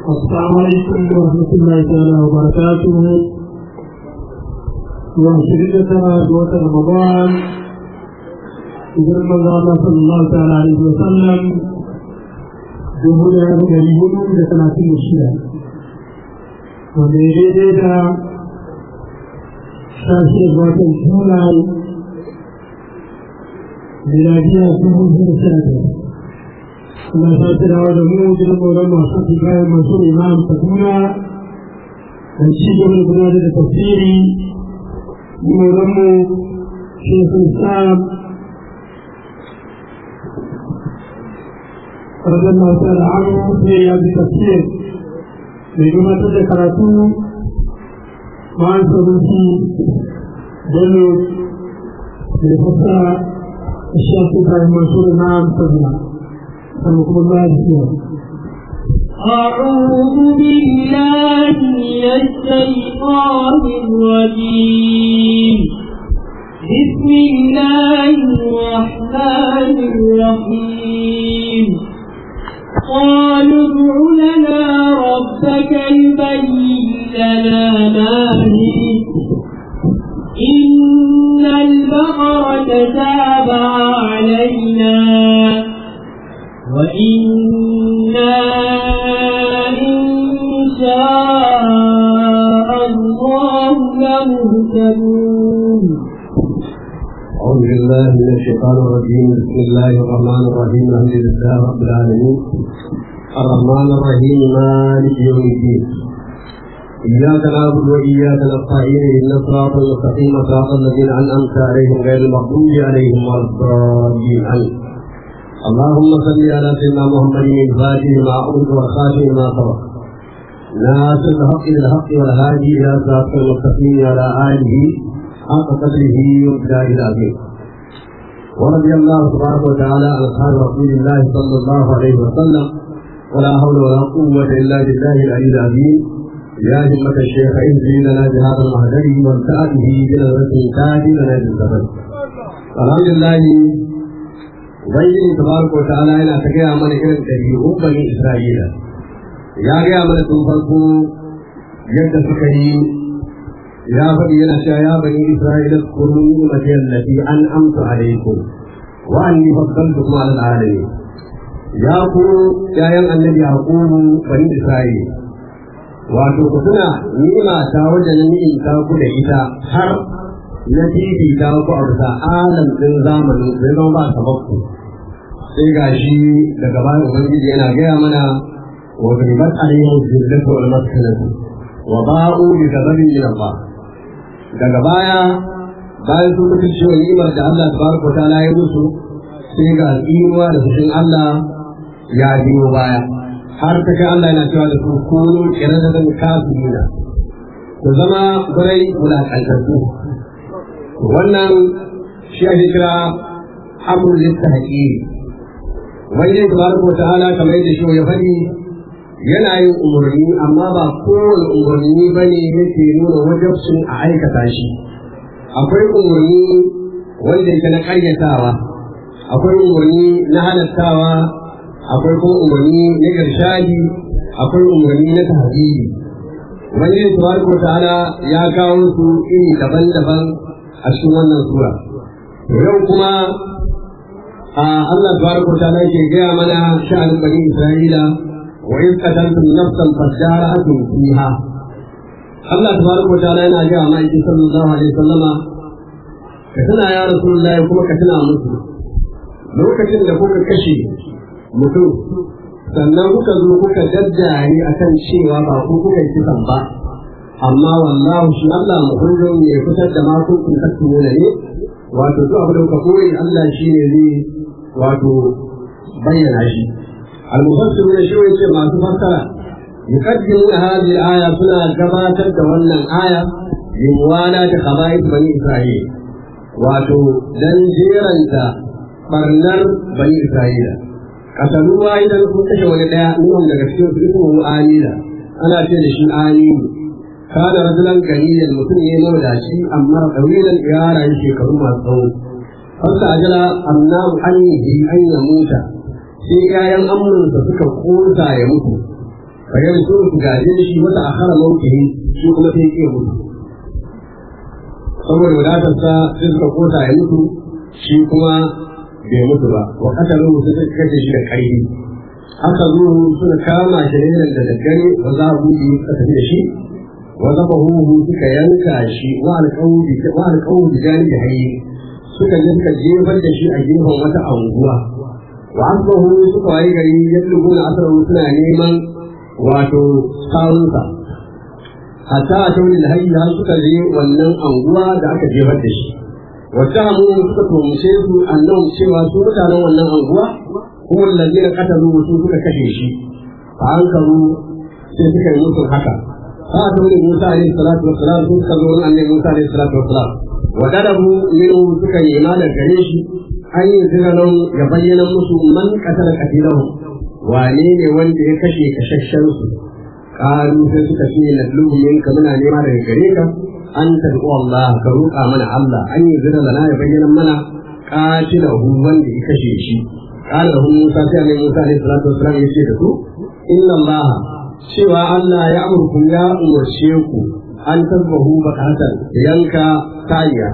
السلام عليكم ورحمة الله تعالى وبركاته وشركة دوة رمضان إذن من الله صلى الله تعالى عليه وسلم جمهور الجريمون لثلاثين الشيء وميريدا شاشة دوة الجولان ميلادية سنة سنة kuma ta tirawa da mu gidan maulan masu ibrahim masu imam kaduna da ci gaba da gudanar da tafsiri maulan mu shekul islam radar masu al'amu ne ya bi tafsir mai gabatar da karatu ma'an sabunci bello da fasa shekul ibrahim masu imam kaduna رحمكم الله فيها أعوذ بالله من الشيطان الرجيم بسم الله الرحمن الرحيم قالوا ادع لنا ربك يبين لنا ما هي إن البقرة تابع علينا وإنا إن شاء الله لمهتدون أعوذ بالله من الشيطان الرجيم بسم الله الرحمن الرحيم الحمد لله رب العالمين الرحمن الرحيم مالك يوم الدين إياك نعبد وإياك نستعين إن الصراط المستقيم صراط الذين أنعمت عليهم غير المغضوب عليهم ولا الضالين آمين اللهم صل على سيدنا محمد الفاتح ما أمر والخاتم ما سبق ناصر الحق بالحق والهادي إلى صراط المستقيم على آله حق قدره ومقداره العظيم ورضي الله تبارك وتعالى عن أصحاب رسول الله صلى الله عليه وسلم ولا حول ولا قوة إلا بالله العلي العظيم يا همة الشيخ اهدي لنا بهذا المهدر وامتأته بنظرة تاج لنا بالزمن الحمد لله ubangiji tabaraka wa ta'ala yana ta gaya mana irin ɗabi'un bani isra'ila ya gaya mana tun farko yadda suka yi ya faɗi yana cewa ya bani isra'ila kuru ni'mati allati an amsa alaikum wa anni faddaltukum ala alamin ya ku yayan annabi yaqubu bani isra'ila wato ku tuna ni'ima ta wajen ni'imta ku da ita har na fifita ku a bisa alam ɗin zamanin zai zama ba sababku sai ga shi daga bayan ubangiji yana gaya mana wa ribat alaihim zillatu wal maskanatu wa ba'u bi ghadabin min Allah daga baya bayan sun mutu cewa ni'imar da Allah tabaraka wa ta'ala ya musu sai ga tsinuwa da fushin Allah ya biyo baya har ta kai Allah yana cewa da su kunu kiradatan kafirina ku zama gurai wulaƙantattu wannan shi ake kira amrul listahqi wani ne tabaraka wa ta'ala kamar yadda shi ya faɗi yana yin umarni amma ba kowane umarni bane yake nuna wajabcin a aikata shi akwai umarni wanda yake na ƙaryatawa akwai umarni na halattawa akwai kuma umarni na irshadi akwai umarni na tahdidi wani ne tabaraka wa ta'ala ya kawo su iri daban-daban a cikin wannan sura yau kuma a Allah tabaraka wa ta'ala yake gaya mana sha'anin bani Isra'ila wa in qataltum nafsan fadara'atun fiha Allah tabaraka wa ta'ala yana gaya ma yake sallallahu alaihi wasallama ka tuna ya rasulullahi kuma ka tuna musu lokacin da kuka kashe mutum sannan kuka zo kuka daddare akan cewa ba ku kuka yi kisan ba amma wallahu shi Allah muhurrin ne fitar da ma kun kun tattumo ne wato duk abin da kuka koyi Allah shi ne zai wato bayyana shi al-mufassir ne shi yace masu fassara yuqaddimu hadhihi al-aya suna gabatar da wannan aya limwana da khaba'ith bani Isra'il wato dan jeranta barnar bani Isra'ila kasaluwa idan kun kashe wani daya nuhun daga cikin su ismu amila ana ce da shi aminu kana rajulan ganiyan mutum ne mawadaci amma ɗawilan ya rayu shekaru masu tsawo fasa ajala annahu annihi an ya muta sai ƴaƴan amurinsa suka kosa ya mutu bayan su su gaje shi wata akhara mawkihi shi kuma sai ke mutu saboda wadatarsa sai suka kota ya mutu shi kuma bai mutu ba wa kasaru su suka kashe shi da ƙarfi haka zuhu suka kama shi ne da daddare wa za a buɗe suka tafi da shi wa zaba huhu suka yanka shi wa alƙawudi wa alƙawudi jani da hayi suka je suka jefar da shi a gefen wata anguwa wa asbahu suka wayi gari yadda gona asarar suna neman wato kawunsa hatta a tauri da hayyi har suka je wannan anguwa da aka jefar da shi wata hamu suka tomushe su annan cewa su mutanen wannan anguwa kuma lalzina katalu su suka kashe shi a hankalu sai suka yi musu haka fa a tauri musa alaihi salatu wassalam su suka zo wani annabi musa alaihi salatu wassalam wa darabu minhu suka yi imanar gare shi an yi ziranan ya bayyana musu man katala katilahu wane ne wanda ya kashe kashashen su kalu sai suka ce na lubu minka muna nema daga gare ka an tad'u Allah ka roƙa mana Allah an yi zira lana ya bayyana mana qatilahu wanda ya kashe shi qala lahu Musa sai annabi Musa alaihi salatu wassalam ya ce da su inna Allah cewa Allah ya amurku ya umarce ku an tabbahu bakatan yanka saniya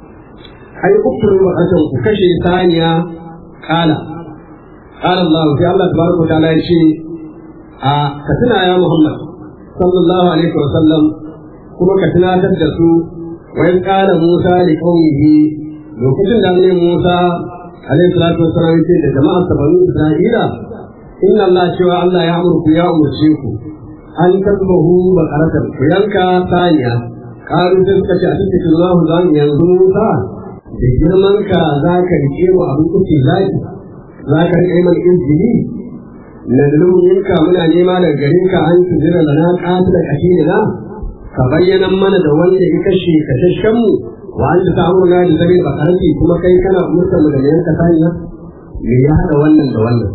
ai ukturu bakatan ku kashe saniya kala qala Allah sai Allah tabaraka wa ta'ala ya ce a ka tuna ya Muhammad sallallahu alaihi wa sallam kuma ka tunatar da su wa in qala Musa li qaumihi lokacin da ne Musa alaihi salatu wassalam ya ce da jama'a sabani Isra'ila inna Allah cewa Allah ya amurku ya umurce ku an tasbahu bakaratan ku yanka saniya karu sai suka ce a cikin Allah za mu yanzu Musa da girman ka za ka rike mu abin kuke zaki za ka rike mana injili na ka muna nema daga gare ka an tuzira da na ƙata da kashe da ka bayyana mana da wanda ya kashe kashashen mu wa an ta samu na da zare bakarati kuma kai kana umurta mu da yanka saniya me ya haɗa wannan da wannan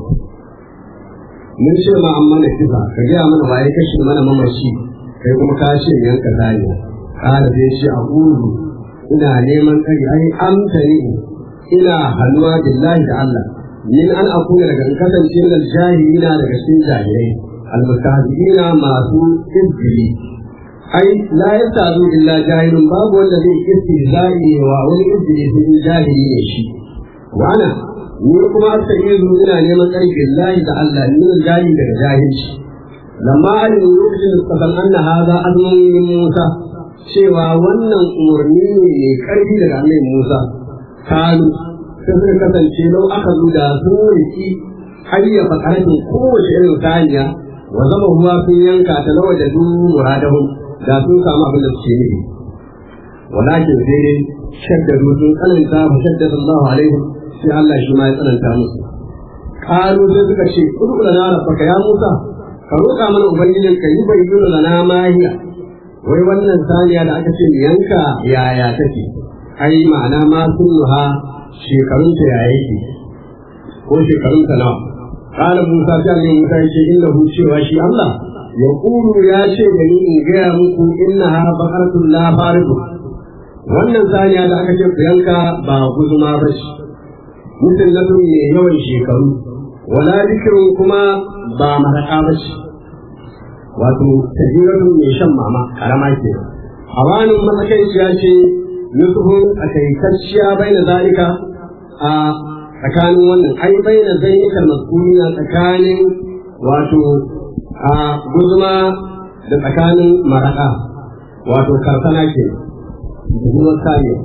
mun ce ma an mana kisa ka gaya mana waye kashe mana mamaci kai kuma ka ce yanka zaniya kala zai ce a ƙuru ina neman tsari ai amsa ne ina hannuwa billahi da Allah min an akuna daga kasance da jahilina daga cikin jahilai almustahzi'ina masu izgili ai la yasazu illa jahilun babu wanda zai istihza'i wa wani izgili sai jahili ne shi wa ana ni kuma aka iya zo ina neman ƙarfi lahi da Allah ni jahi daga jahilci lamma alimin lokacin da suka san anna haza azmun min Musa cewa wannan umarni ne mai ƙarfi daga annabi Musa kalu sai suka kasance lau aka zo da sun riki hayyafa ƙarfin kowace irin saniya wa zama ruwa sun yanka ta lawa da du muradahum da sun samu abin da suke nufi walakin sai dai shaddadu sun tsananta fa shaddada Allah alaihim sai Allah shi ma ya tsananta musu kalu sai suka ce udu lana rabbaka ya Musa ka roƙa mana ubangijin ka yi bayyana lana mahiya wai wannan saniya da aka ce mu yanka yaya take ai ma'ana ma sunnuha shekarun ta yaya yake ko shekarun ta nawa qala Musa sai Allah Musa ya ce innahu cewa shi Allah ya kulu ya ce da ni in gaya muku innaha baqaratun la faridu wannan saniya da aka ce ku yanka ba guzuma ba ce musullatun mai yawan shekaru wala zikirin kuma ba maraka ba ce wato tajiratun mai shan mama karama ke hawanin matsakaiciya ce nusuhun a kaitacciya bai na zalika a tsakanin wannan ai bai na zainikar masuniya tsakanin wato a guzuma da tsakanin maraka wato karsana ke kuma saniya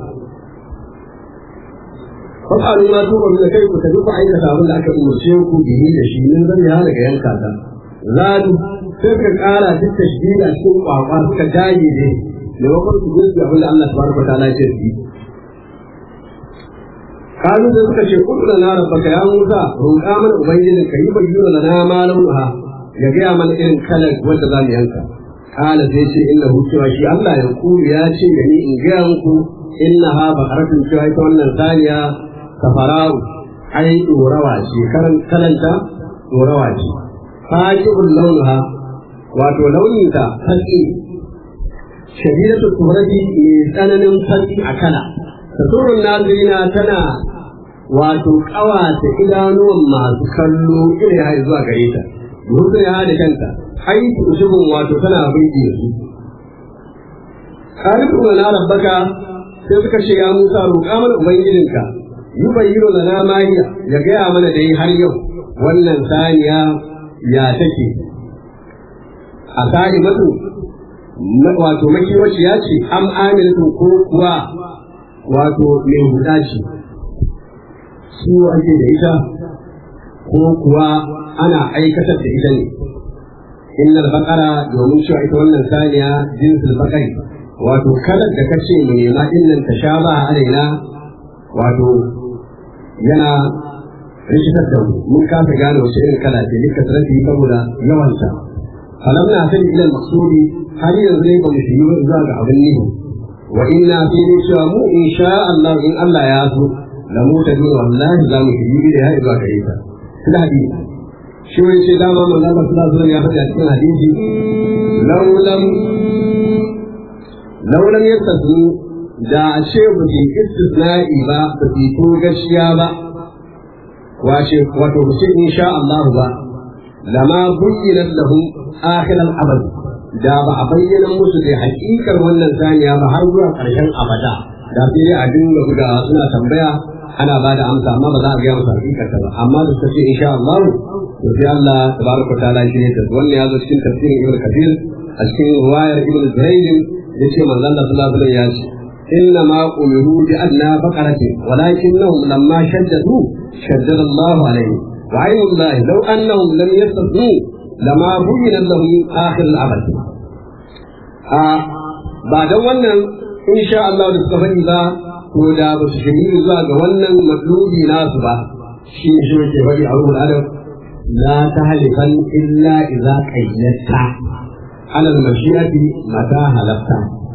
fasalu ma tuba min kai ku tafi ku aikata abin da aka umarce ku bihi da shi min zan ya daga yanka ta zadu sai ka kara duk tashdida cikin kwakwa suka dage ne da wakar su gudu abin da Allah tabaraka wa ta'ala ya ce kalu da suka ce kudu da na rabbaka ya Musa roƙa mana ubangijin ka yi bayyana lana ma lauha ya gaya mana irin kalar wanda za mu yanka kala sai ce inna hu cewa shi Allah ya kulu ya ce da ni in gaya muku innaha baqaratun cewa ita wannan saniya safara'u ai ɗorawa ce karan kalanta ɗorawa ce fajibul launuha wato launinta fatsi shadidatu turadi mai tsananin fatsi a kala tasurun nazirina tana wato ƙawata idanuwan masu kallo irin ya zuwa gare ta mutum ya da kanta ai ushubun wato tana binki su kalifu na rabbaka sai suka ce ya Musa roƙa mana ubangijinka yi bayyana lana mahiya ya gaya mana da yi har yau wannan saniya ya take a sani mutu wato makiwaci ya ce am aminatu ko kuwa wato mai huda ce su ake da ita ko kuwa ana aikatar da ita ne innal baqara domin cewa ita wannan saniya jinsul baqari wato kalar da kace mu nema innan ta sha ba alaina wato yana rikitar da mu mun kasa gane wace irin kala ce duka sarrafi saboda yawanta falam na sani ilal maksudi har yanzu ne ba mu shi zuwa ga abin nihi wa inna fi ne cewa mu in sha Allah in Allah ya so la mu ta dole wallahi za mu shiri da ya zuwa gare ta kuma hadisi shi wani ce dama manzo Allah sallallahu alaihi wasallam ya faɗa cikin hadisi law lam law lam yastasu da a ce ba su istisna'i ba ba su to gaskiya ba wace wato ba ce insha Allah ba lama buyyinat lahum akhir al-abad da ba a bayyana musu da hakikar wannan saniya ba har zuwa ƙarshen abada da sai dai a dinga bugawa suna tambaya ana ba da amsa amma ba za a gaya musu hakikar ta ba amma da suka ce insha Allah to sai Allah tabaraka ta'ala shi ne ta wannan ya zo cikin tafsirin Ibn Kathir a cikin riwayar Ibn Zurayd yace manzon Allah sallallahu alaihi wasallam ya ce إنما أمروا بأدنى بقرة ولكنهم لما شددوا شدد الله عليهم وعين الله لو أنهم لم يستثنوا لما بين لهم آخر الأبد بعد wannan insha Allah da suka faɗi ba ko da ba su shiri zuwa ga wannan matlubi nasu ba shi ne shi ke faɗi a ruhul adab la tahlifan illa idza qayyatta ala al-mashi'ati mata halafta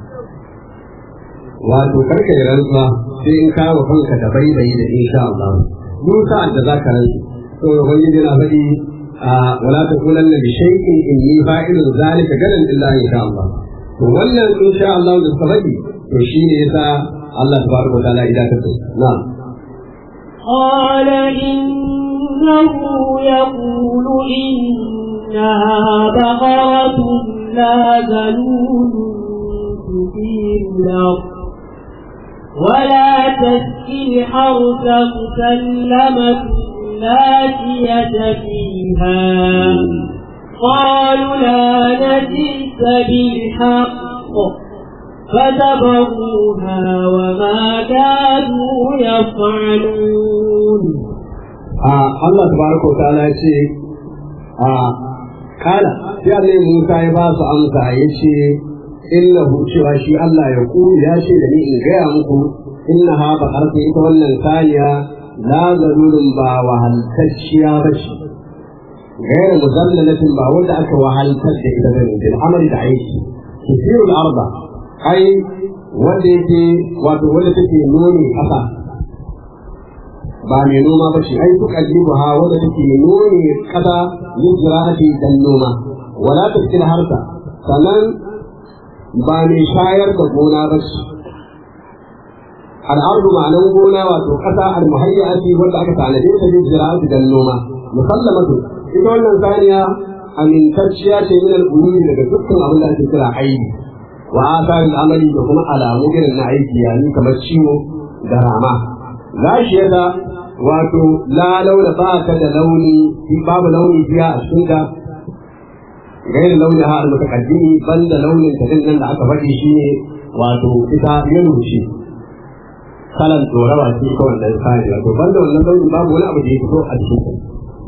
wato karka yi rantsuwa sai in kawo kanka da baibayi da insha Allah duk sa'ad da zaka rantsu to ubangiji yana faɗi wala taqulanna bi shay'in inni fa'ilun zalika gadan illa insha Allah to wannan insha Allah da suka faɗi to shine yasa Allah tabaraka wa ta'ala idan ka na'am قال إنه يقول إنها بقرة لا ذلول تثير الأرض ولا تسقي الحرث مسلمة لا شية فيها قالوا لا نجئت بالحق فذبحوها وما كانوا يفعلون Allah tabaraka wa ta'ala ya ce a kala sai Allah Musa ya ba su amsa ya ce innahu cewa shi Allah ya ku ya ce da ni in gaya muku innaha baqaratu ita wannan saniya la zalulun ba wahaltacciya ba ce غير مذللة ba wanda aka wahaltar da ita bane bil amali da aiki tusiru al-arba ai wanda yake wato wanda take nuni kasa ba mai noma ba ce ai duk ajibu ha wanda take nuni kasa yin zira'ati dan noma wala tafkil harta sannan ba mai shayar da gona ba ce al'ardu ma'anan gona wato kasa al-muhayyati wanda aka tanade ta yin zira'ati dan noma musallamatu ita wannan saniya amintacciya ce min al-ulumi daga dukkan abin da ake kira aibi wa asarin amali da kuma alamu irin na aiki yani kamar ciwo da rama gashiyata wato la launa ba ta da launi babu launi biya a cikin ta gairi launi ha al mutaqaddimi banda launin ta din nan da aka faɗi shine wato ita yin rushe kalan tsorawa ce ko wannan sani wato banda wannan launin babu wani abu da ya fito a cikin ta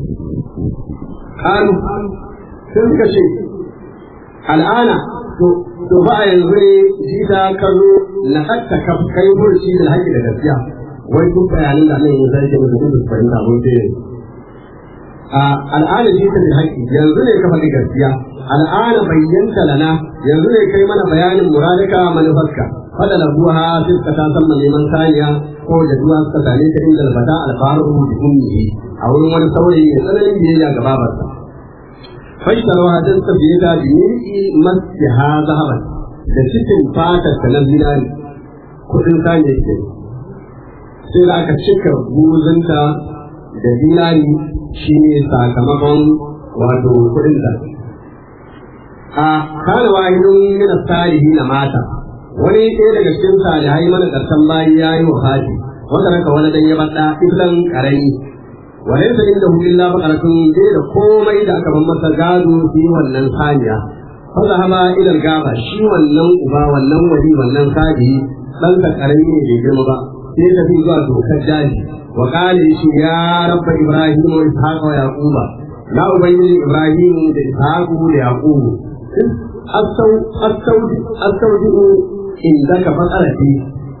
kanu sun suka ce al'ana to ba a yanzu ne jita ka zo na hatta ka kai burci da haƙi da gaskiya wai kun bayanin da nan yanzu sai mutum da fahimta mun ce a al'ana jita da haƙi yanzu ne ka faɗi gaskiya al'ana bayyanta lana yanzu ne kai mana bayanin muradika manufarka fada da buha sai ka ta san neman saniya ko da duwa suka same ta inda albata alfaru bi ummihi a wurin wani saurayi mai tsananin biyayya ga babarsa faisarwa don tafiye ta biyarki masu ha zahaban da cikin fatar ta na zinari kudin sanya ke sai da aka cika buzunta da zinari shi ne sakamakon wato kuɗin sa a kana wahidun min salihin na mata wani ɗaya daga cikin salihai mana karshen bayi ya yi wafati wanda raka wani dan ya bada iblan karami wani da inda hu illa baqaratun dai da komai da aka ban masa gado shi wannan saniya fa zahaba ila gaba shi wannan uba wannan wali wannan sadi dan ka karami ne bai girma ba sai tafi zuwa dokar daji wa qala shi ya rabba ibrahim wa ishaq wa yaquba ya ubangiji ibrahim da ishaq da yaqub astau astau astaudi'u indaka fatsarati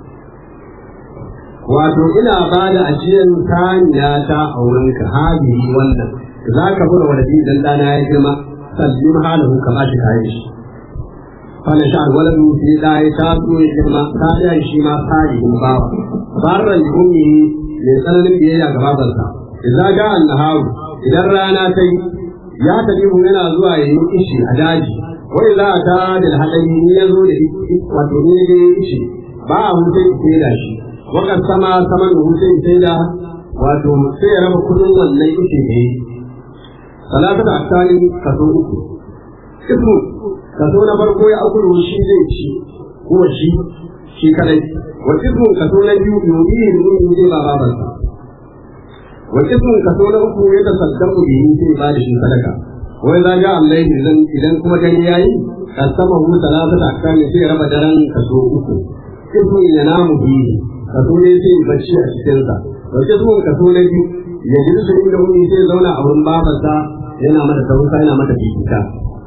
wato ina ba da ajiyar saniya ta a wurinka hadihi wannan za ka bura waladi dan dana ya girma sallim halahu ka ba shi kayan shi fana sha waladu sai da ya taso ya girma ta da shi ma salihin bawa barran ummi mai tsananin biyayya ga babansa idan ga annahawu idan rana ta yi ya tafi yana zuwa ya yi ishi a daji wai za a ta da haɗari ni ya zo da wato ni ne ishi ba a hutai sai da shi wakar sama saman da hutai sai da wato sai ya raba kudin wannan ishi ne salatu da akali kaso uku ismu kaso na farko ya akulu shi zai ci ko shi shi kadai wa ismu kaso na biyu yobi ne mun zai ba babansa wa ismu kaso na uku ya tasaddaku bihi sai ba da shi sadaka wai za ga Allah idan idan kuma dare yayi kasama hu talata da akami sai raba daren kaso uku ismu ya namu bi kaso ne sai bacci a cikin sa wa ismu kaso na biyu ya ji su inda wani sai zauna a wurin babarsa yana mata tausa yana mata fifita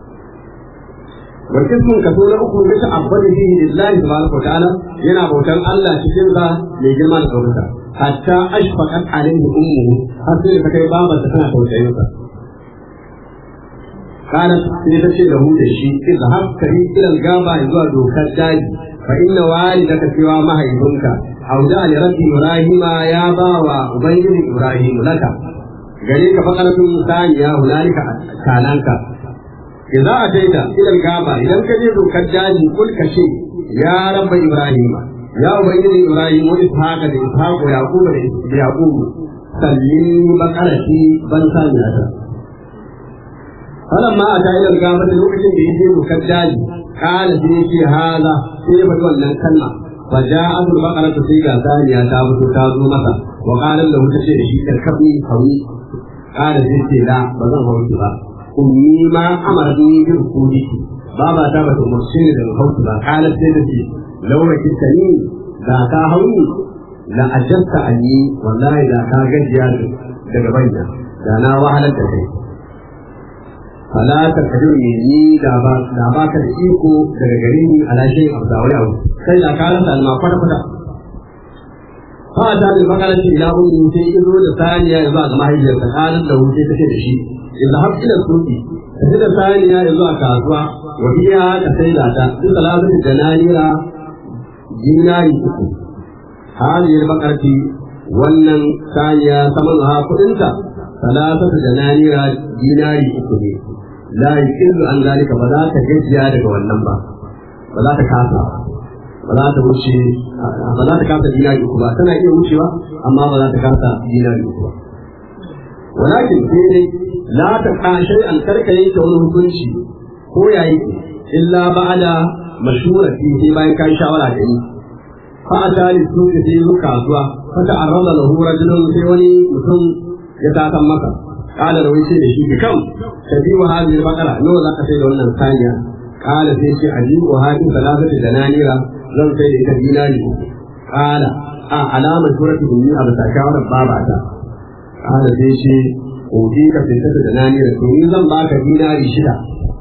wa ismu kaso na uku ya ta'abbadu bihi lillahi tabaraka wa ta'ala yana bautan Allah cikin sa mai girma da ɗaukaka hatta ashfaqat alaihi ummuhu har sai ta kai babarsa tana tausayin sa قالت سيدتي له دشي اذهب كري الى الغابة zuwa dokar daji fa inna walidaka cewa mahaifinka auda li rabbi ibrahima ya bawa ubangiji ibrahim laka gare ka fakaratun saniya hunalika kananka idza ataita ila gaba idan ka je dokar daji kul ka ce ya rabba ibrahima ya ubangiji ibrahim wa ishaqa da ishaqu yaquba da yaqub sallim bakarati ban saniyata فلما أتى إلى القامة لوكش بيجي مكجاج قال سيدي هذا سيبت ولا كلمة فجاءت البقرة سيجا ثانية تابت تازو مسا وقال له تشير شيء الكبني قوي قال سيدي لا بزن هو ba. أمي ما أمرتني بركودك بابا تابت مرسين للخوت با قالت سيدتي لو ركبتني ذاك هوني la ajasta anni wallahi da ka gajiya daga baina da na wahalar da kai fala ta kadir ne ni da ba da ba ka da iko daga gare ni ala shay abu da wani abu sai da ka rasa alma kwata kwata fa ta da bakara ce ila ummi sai ya zo da saniya ya zuwa ga mahaifiyarsa kalan da wuce take da shi idan har ila suki sai da saniya ya zuwa kasuwa wa biya ka sai da ta duk salatu da nanira dinari uku هذه البقرة wannan saniya saman ha kudinta salatatu da nanira dinari uku ne la yuqillu an zalika ba za ta gajiya daga wannan ba ba za ta kasa ba za ta wuce ba za ta kasa dinari uku ba tana iya wucewa amma ba za ta kasa dinari uku ba walakin sai dai la ta kashe an karka yanke wani hukunci ko yayi illa ba'da mashurati sai bayan kai shawara da ni فأتى للسوق في كاسوا فتعرض له رجل في وني مسلم يتاكم مكة قال له يشي لشي بكم تبيع هذه البقرة نو ذاك سيد ولنا الثانية قال في شيء عجيب وهذه ثلاثة دنانير لم سيد كديناري قال آه علامة سورة بني أبو تشاور باباتا قال في شيء أوديك في ستة دنانير توني زن باك ديناري شدا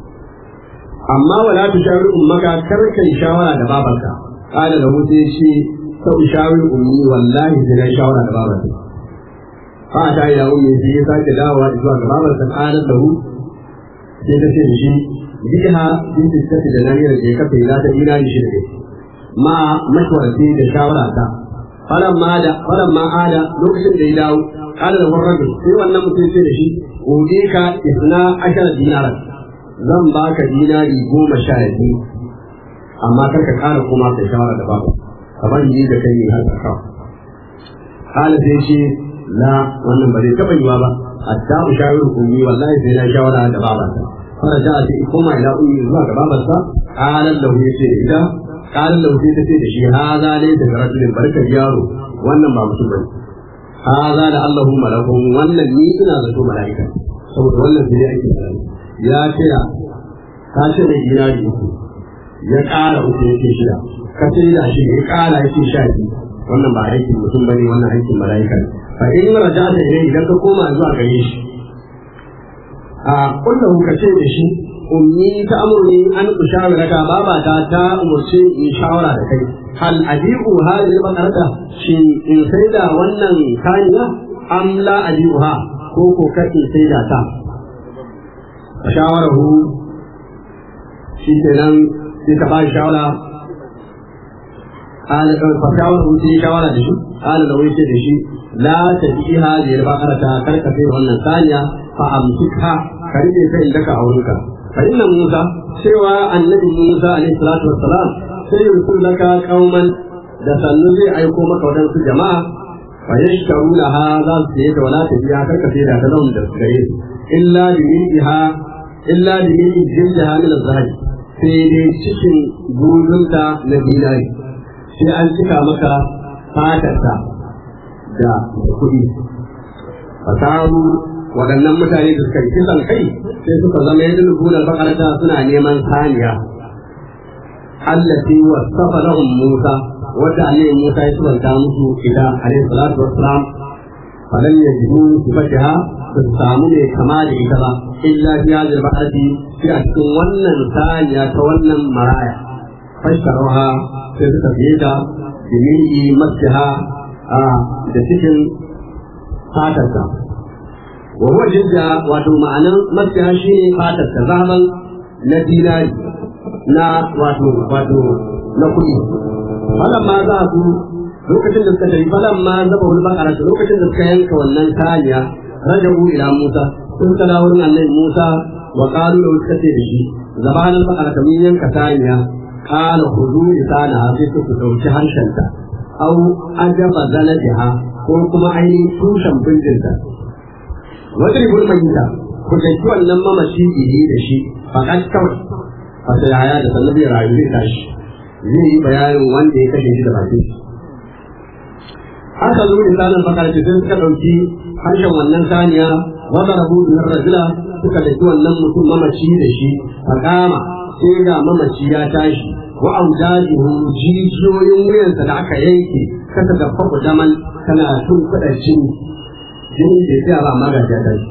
أما ولا تشاور أمك كركا شاورا دبابك قال له سيشي سأشاور أمي والله سنا شاورا دبابك فأتى إلى أمي في ساك دعوة إذوا دبابك قالت له سيدتي شي بها بنت الست دنانير جيكا في ذات إيران شركة ما مشورتي دشاورا تا فلما دا فلما عاد لوكشن دي داو قال له الرجل في وانا متنسي دشي أوديك إثنا عشر دينارا zan baka dinari goma sha biyu amma kar ka kara koma kai shawara da babu kamar yi da kai ne har ka kawo kala sai ce la wannan ba zai taɓa yiwa ba hatta ushawiru ummi wallahi sai na shawara da babata fara ja sai koma ila ummi zuwa ga babarsa qalan lahu yace ida qalan lahu sai ta ce da shi haza ne da rajulin barkar yaro wannan ba mutum bane haza da Allahu malakun wannan ni ina zato mala'ika saboda wannan sai ake tsari ya ce ka ce da dinari uku ya ƙara uku yake shida ka ce da shi ya ƙara yake sha biyu wannan ba aikin mutum bane wannan aikin mala'ika ne fa in raja'ta ilayhi idan ka koma zuwa gare shi a kullahu ka ce da shi ummi ta amurni an ushawaraka babata ta umurce in shawara da kai hal ajibu hadhihi al-baqarata shi in sai da wannan kaniya am la ajibuha ko ko kake sai da ta shawarahu shi kenan sai ka ba shawara قال فشاوره في شاورة دشي قال لو يشي دشي لا تجي هذه البقرة كرك في wannan ثانية فأمسكها كريم في لك أولك فإن موسى سوى النبي موسى عليه الصلاة والسلام سيرسل لك قوما da sannu zai aiko maka waɗansu jama'a fa yashkaru laha za su yi da wala ta biya karka sai da talon da suka yi illa bi mil'iha illa bi mil'i jinjaha min az-zahabi sai dai cikin gudunta na dinari sai an cika maka fatarta da kuɗi fasahu waɗannan mutane da suka yi kisan kai sai suka zama yadda nubunar bakarata suna neman saniya allati wasafa lahum Musa wadda alayhi Musa ya subanta musu ita alayhi salatu wassalam falan yajidu sifatiha ba su samu ne kama da ita ba illa fi hadhihi al-bahrati fi a cikin wannan saniya ta wannan maraya fashtaruha sai suka fiye ta da mil'i masjiha da cikin fatarta wa huwa jidda wato ma'anar masjiha shine fatarta zahaban na dinari na wato wato na kuɗi falan ma za su lokacin da suka tafi falan ma zaba wani bakara lokacin da suka yanka wannan saniya rajabu ila Musa sun kala wurin annabi Musa wa qalu lahu suka ce da shi zabanan bakara kamin yanka saniya qala khudhu lisana sai su dauki harshenta aw ajaba zalatiha ko kuma ainihin tushen bindinta wadribul mayyita ku daki wannan mamaci bihi da shi fakat kawai a sai haya da sannan zai rayu zai tashi zai yi bayanin wanda ya kashe shi da bakin shi haka zo da sanin bakar ce sai suka ɗauki harshen wannan saniya wata rabu biyar rajula suka daki wannan mutum mamaci da shi a kama sai ga mamaci ya tashi wa aujajihu jijiyoyin wuyansa da aka yanke kasa da faku daman tana tun kuɗa jini jini da ya ba amma ga ya tashi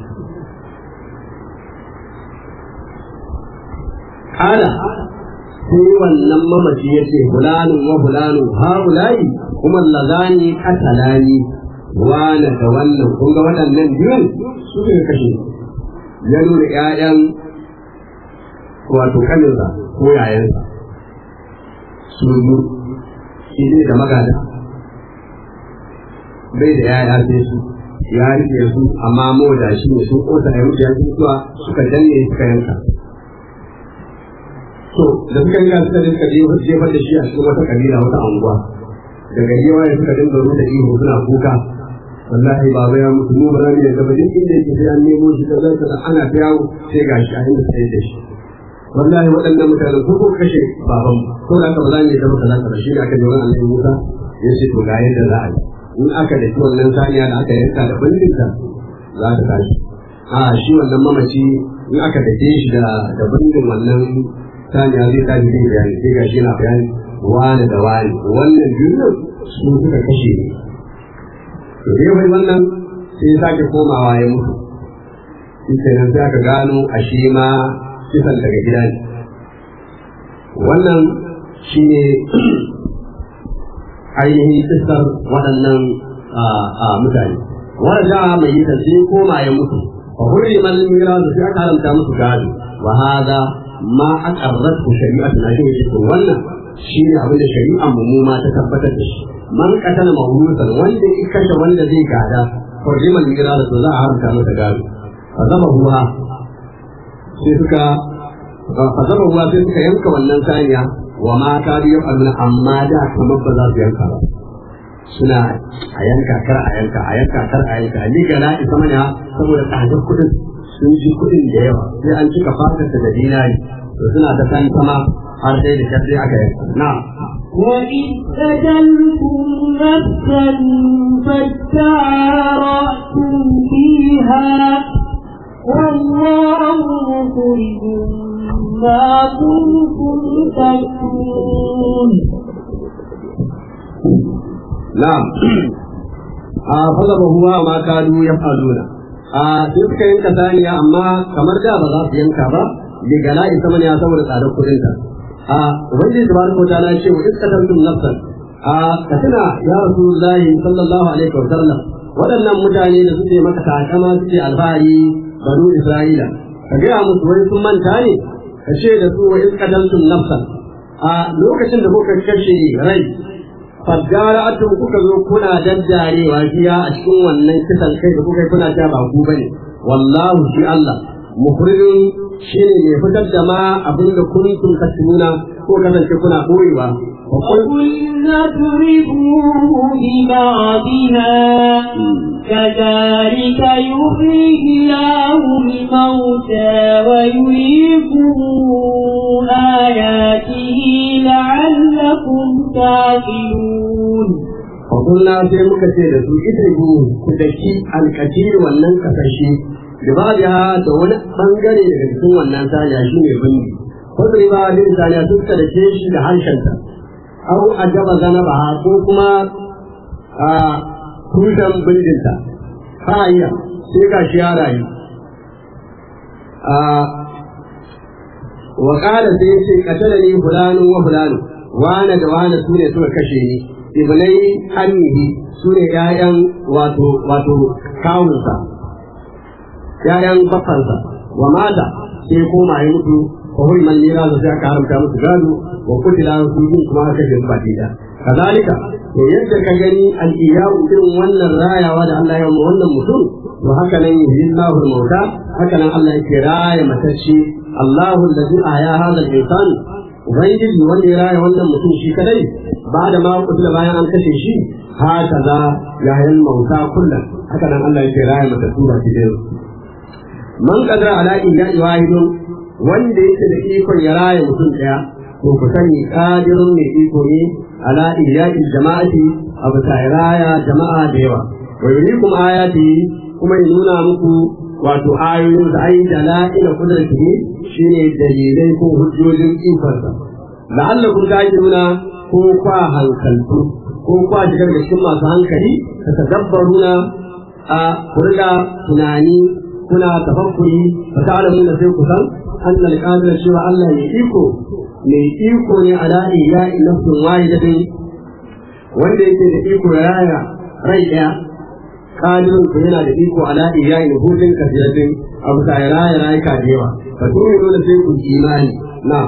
kala sai wannan mamaci ya ce fulanin wa fulanin ha fulayi kuma lazani katalani wane da wannan kun ga waɗannan biyun su ne kashe ya nuna ƴaƴan wato kaninsa ko yayansa su yi shi ne da magada bai da yaya sai su ya rike su amma mo da shi ne sun kosa ya wuce yanzu zuwa suka danne suka yanka to da suka yi suka dinka jefar da shi a cikin wata kabila wata anguwa daga yawa ya suka dinga rusa ihu suna kuka wallahi baba ya mutu mu ba za mu yadda ba duk inda yake sai an nemo shi da zai kada ana ta yawo sai ga shi a inda sai da shi wallahi waɗannan mutanen ko ko kashe baban ko da aka ba za mu yadda ba kaza kaza shi ne aka ji wani annabi Musa ya ce to ga yadda za a yi in aka da wannan saniya da aka yanka da bindinta za ta tashi a shi wannan mamaci in aka dake shi da da bindin wannan saniya zai tashi zai bayani sai ga shi yana bayani wani da wani wannan biyun su suka kashe ne to dai wai wannan sai ya sake komawa ya mutu shi kenan sai aka gano a shi ma kisan daga gida ne wannan shi ne ainihin kisar waɗannan mutane wanda mai yi sai koma ya mutu fa hurri man mira da sai aka haramta musu gado wa hada ma aqarratu shari'atuna shi ne to wannan shi ne abin da shari'an mu ma ta tabbatar da shi man qatala mawlusan wanda ya kashe wanda zai gada hurri man mira da za a haramta masa gado fa zama huwa sai suka fa zama huwa sai suka yanka wannan saniya wa ma ta biyu alna amma da kamar ba za su yanka ba suna a yanka kar a yanka a yanka kar a yanka ni ga na isa mana saboda tsadar kuɗin sun ji kuɗin da yawa sai an cika fatarsa da dinari to suna ta san sama har sai da sai aka yanka na وإذ قتلتم نفسا فادارأتم فيها والله مخرج ما كنتم تكتمون na'am a falaba huwa ma kadu ya faluna a sai suka yanka saniya amma kamar da ba za su yanka ba bi gala isa mana ya saboda tsadar kudin ta a ubangiji tabaraka ta'ala ce wa iskatantum nafsan a katina ya rasulullahi sallallahu alaihi wa sallam waɗannan mutane da suke maka takama suke alfahari banu isra'ila ka gaya musu wai sun manta ne ka ce da su wa iskatantum nafsan a lokacin da kuka kashe rai faggara atun kuka zo kuna daddarewa jiya a cikin wannan kisan kai da kuka yi kuna ta ba ku bane wallahu shi Allah mukhrijun shine mai fitar da ma abin da kuntum tasmuna ko kasance kuna koyewa وقلنا اضربوه ببعضها كذلك يحيي الله الموتى ويريكم آياته لعلكم تعقلون Fakulna sai muka ce da su ita ku ku daki alkatir wannan kasashe da ba da da wani bangare daga cikin wannan saniya shi ne bindi. Kwasari ba da saniya sun ka dake shi da harshenta. Au a gaba zana ba ko kuma a tushen bindinta. Hayya sai ga shi ya rayu. Wa ƙara sai ce katala ne fulanu wa fulanu wane da wane su ne suka kashe ni. ibnai annihi su ne ‘ya'yan wato wato kawunsa, ‘ya'yan bafansa, wa mata sai koma ya mutu, wa huri man lira da sai aka haramta musu gado, wa kutila su yin kuma aka kashe ba da. Kazalika, to yadda ka gani al'iyawu irin wannan rayawa da Allah ya yi wannan mutum, to haka nan yi Allahul mauta, haka nan Allah yake raya matacce, Allahu allazi ahya hadha al-insan Ubangiji wanda ya raya wannan mutum shi kadai ba da ma kutula bayan an kashe shi haka za ya hayan mauta kullum haka nan Allah yake raya mata tura ki da man kadara ala iya wahidun wanda yake da ikon ya raya mutum daya to ku sani qadirun mai iko ne ala iya jama'ati abu ta raya jama'a da yawa wa yurikum ayati kuma ya nuna muku wato ayoyin da ayi dala'ila kudratihi shine dalilai ko hujjojin ikonsa la'allakum ta'qiluna ko kwa hankaltu ko kwa shigar da cikin masu hankali ka tadabbaruna a kurga tunani kuna tafakkuri fa ta'lamuna sai ku san anna al-qadir cewa Allah ne iko mai iko ne ala iya'i nafsin wahidatin wanda yake da iko ya raya rai daya qadirun ko yana da iko ala iya'i nufudin kasiratin abu ta raya rayuka da yawa fa tu'minu sai ku imani na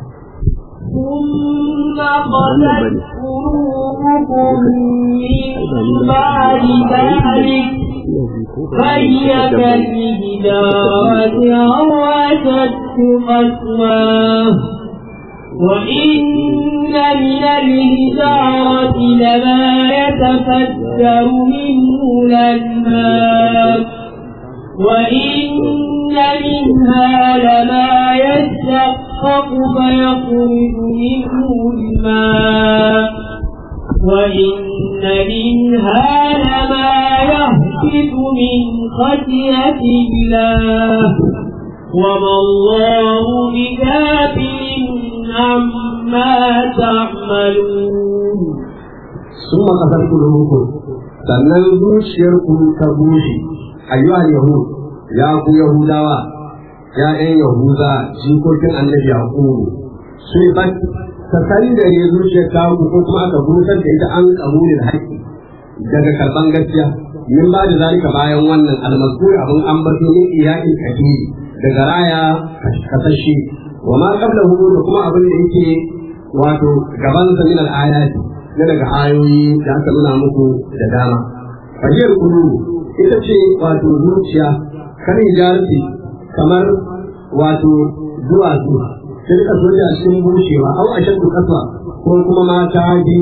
ثم قست قلوبكم من بعد ذلك فهي كالحجارة أو أشد قسوة وإن من الحجارة لما يتفجر منه الأنهار وإن منها لما يشقق فيخرج منه الماء وإن منها لما يهبط من خشية الله وما الله بكافر عما تعملون ثم قتل قلوبكم sannan zuciyarku ta bushe ayyuhal yahud ya ku yahudawa ya ɗan yahuda jikokin annabi yaqubu sai ba ta san da ne zuciyar ta ku ko kuma aka busar da ita an kabulin haƙƙi daga karban gaskiya min ba da zalika bayan wannan almaskur abin ambato min iyaqin kabiri daga raya kasashe wa ma qablahu da kuma abin da yake wato gaban sa min al-ayati na daga ayoyi da aka nuna muku da dama fahiyar kulu ita ce wato zuciya kan hijarati kamar wato duwatsu sai ka so a cikin bushewa au a shaddu kasa ko kuma ma ta bi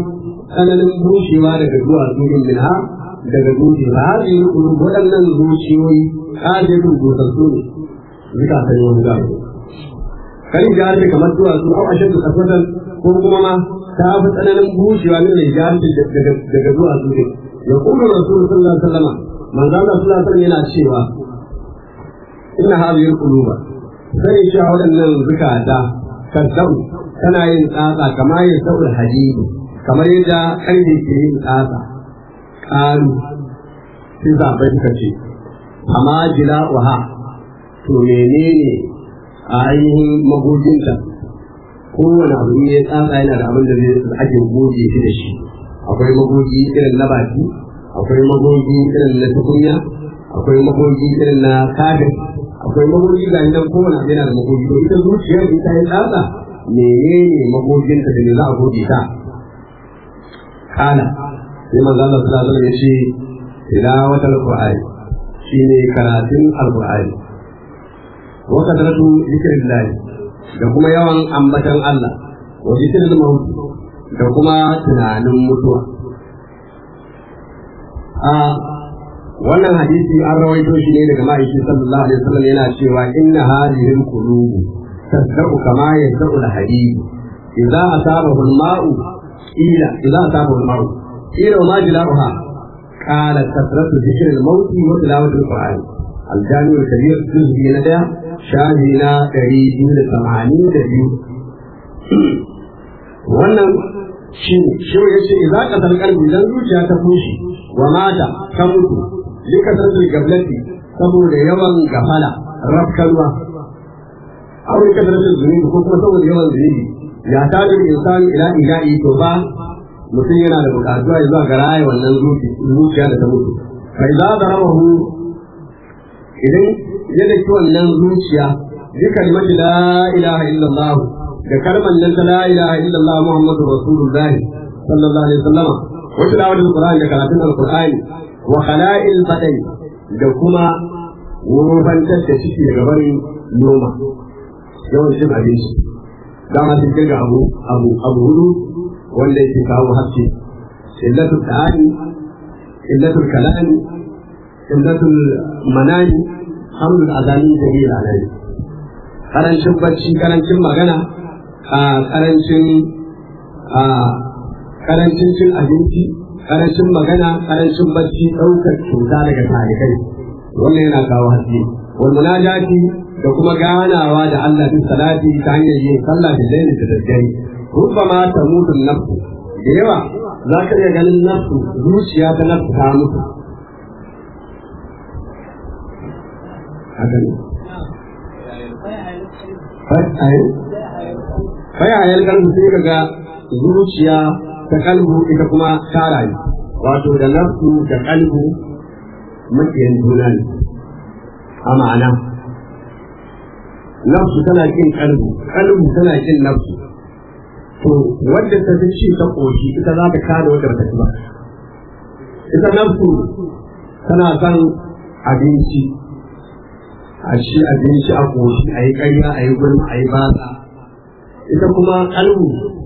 tsananin bushewa daga duwatsu din minha daga dutse ba har yi kudu waɗannan zuciyoyi ƙajetun dusassu ne zuka san yau ga kan jihar da kamar duwatsu au a shaddu kasatan ko kuma ma ta fi tsananin bushewa ne da jihar daga duwatsu ne ya kuma rasulun sallallahu alaihi wasallam manzo Allah sallallahu alaihi wasallam yana cewa inna hadhihi al-quluba sani cewa waɗannan zukata kazzau tana yin tsatsa kamar yin sa'ul hadidi kamar yadda karfe ke yin tsatsa ƙaru sai zaɓe suka ce amma jila waha to menene a ainihin magoginta kowane abu ne ya tsatsa yana da abin da zai ake goge shi da shi akwai magogi irin na baki akwai magogi irin na tukunya akwai magogi irin na kafin akwai magogi ga nan kowane abu yana da magogi to ita zuciyar in ta yi tsatsa menene magoginta da ne za a goge ta kana sai manzo Allah sallallahu alaihi wasallam ya ce tilawatul qur'ani shine karatun alqur'ani wa kadratu zikrillah da kuma yawan ambatan Allah wa zikrul maut da kuma tunanin mutuwa a wannan hadisi an rawaito shi ne daga ma'aiki sallallahu alaihi wasallam yana cewa inna hadhihi alqulub tasdaqu kama yasdaqu alhadid idza asabahu alma'u ila idza asabahu alma'u ila ma jila'uha qala kasratu dhikr almaut wa tilawat alquran الجامع الكبير جزء من ده شاهدنا قريب من الثمانين دبيو wannan shi shi ya ce idan ka san kalbi idan zuciya ta fushi wa mata ta mutu lika sarfin gablati saboda yawan gafala rafkalwa aw lika sarfin zunubi ko kuma saboda yawan zunubi ya ta da insani ila ilahi to ba mutum yana da bukatuwa ya zuwa ga raya wannan zuciya da ta mutu kai za da rabahu idan ya daki wannan zuciya bi kalimati la ilaha illallah da kalmar nan ta la ilaha illallah muhammadu rasulullahi sallallahu alaihi wasallam wa tilawatul qur'ani da karatun alqur'ani wa khala'il badai da kuma wofantar da ciki daga barin noma yawan cin abinci dama sun kirga abu abu abu hudu wanda yake kawo haske illatul ta'ani illatul kalami illatul manani hamdul azami da yi alai karancin bacci karancin magana a karancin a karancin cin abinci karancin magana karancin bacci ɗaukar cuta daga tarikai wannan yana kawo haske wal munajati da kuma ganawa da Allah bin salati ta hanyar yin sallah da laili da daddare rubbama ta mutu nafsu da yawa za ka iya ganin nafsu zuciya ta nafsu ta mutu haka ne fayayar kalbu sai ka ga zuciya ta kalbu ita kuma ta rayu wato da nafsu da kalbu makiyan juna ne a ma'ana nafsu tana kin kalbu kalbu tana kin nafsu to wadda ta fi ci ta koshi ita za ta kada wadda ba ta ci ba ita nafsu tana son abinci a ci abinci a koshi a yi ƙarya a yi gulma a yi batsa ita kuma kalbu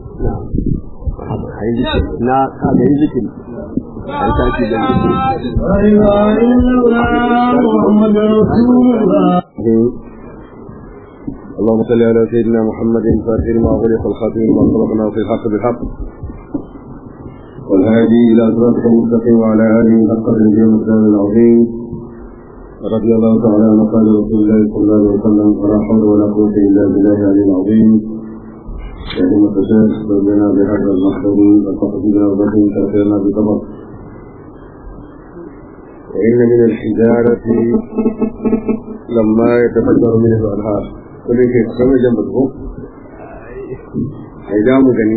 na kaga yi zikiri a ta ci da اللهم صل على سيدنا محمد فاتح ما غلق الخاتم ما سبقنا في الحق بالحق والهادي الى صراطك المستقيم وعلى اله حق الدين والسلام العظيم رضي الله تعالى عن قال رسول الله صلى الله عليه وسلم ولا حول ولا قوه الا بالله العلي العظيم يا أمة الشيخ ربنا بهذا المحضر وتقديرنا وبكم تأثيرنا بطبق وإن من الحجارة لما يتفجر منه الأنهار كل شيء كما جنبه إذا مغني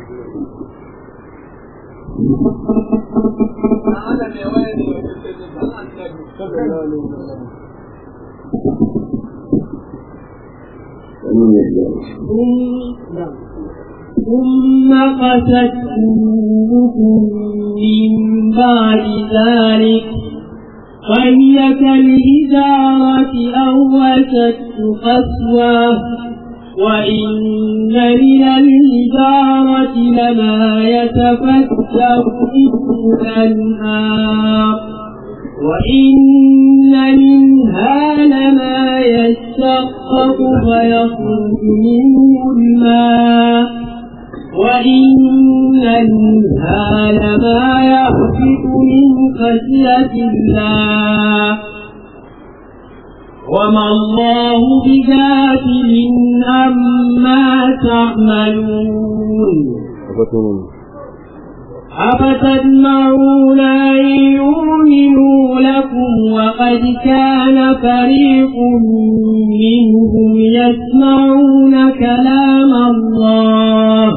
ثم قست قلوبكم من بعد ذلك وهي كالحجارة أو أشد قسوة وإن من الحجارة لما يتفجر منه الأنهار وإن منها لما يشقق فيخرج منه الماء وإن منها لما يهبط من خشية الله وما الله بغافل عما تعملون أفتطمعون أن يؤمنوا لكم وقد كان فريق منهم يسمعون كلام الله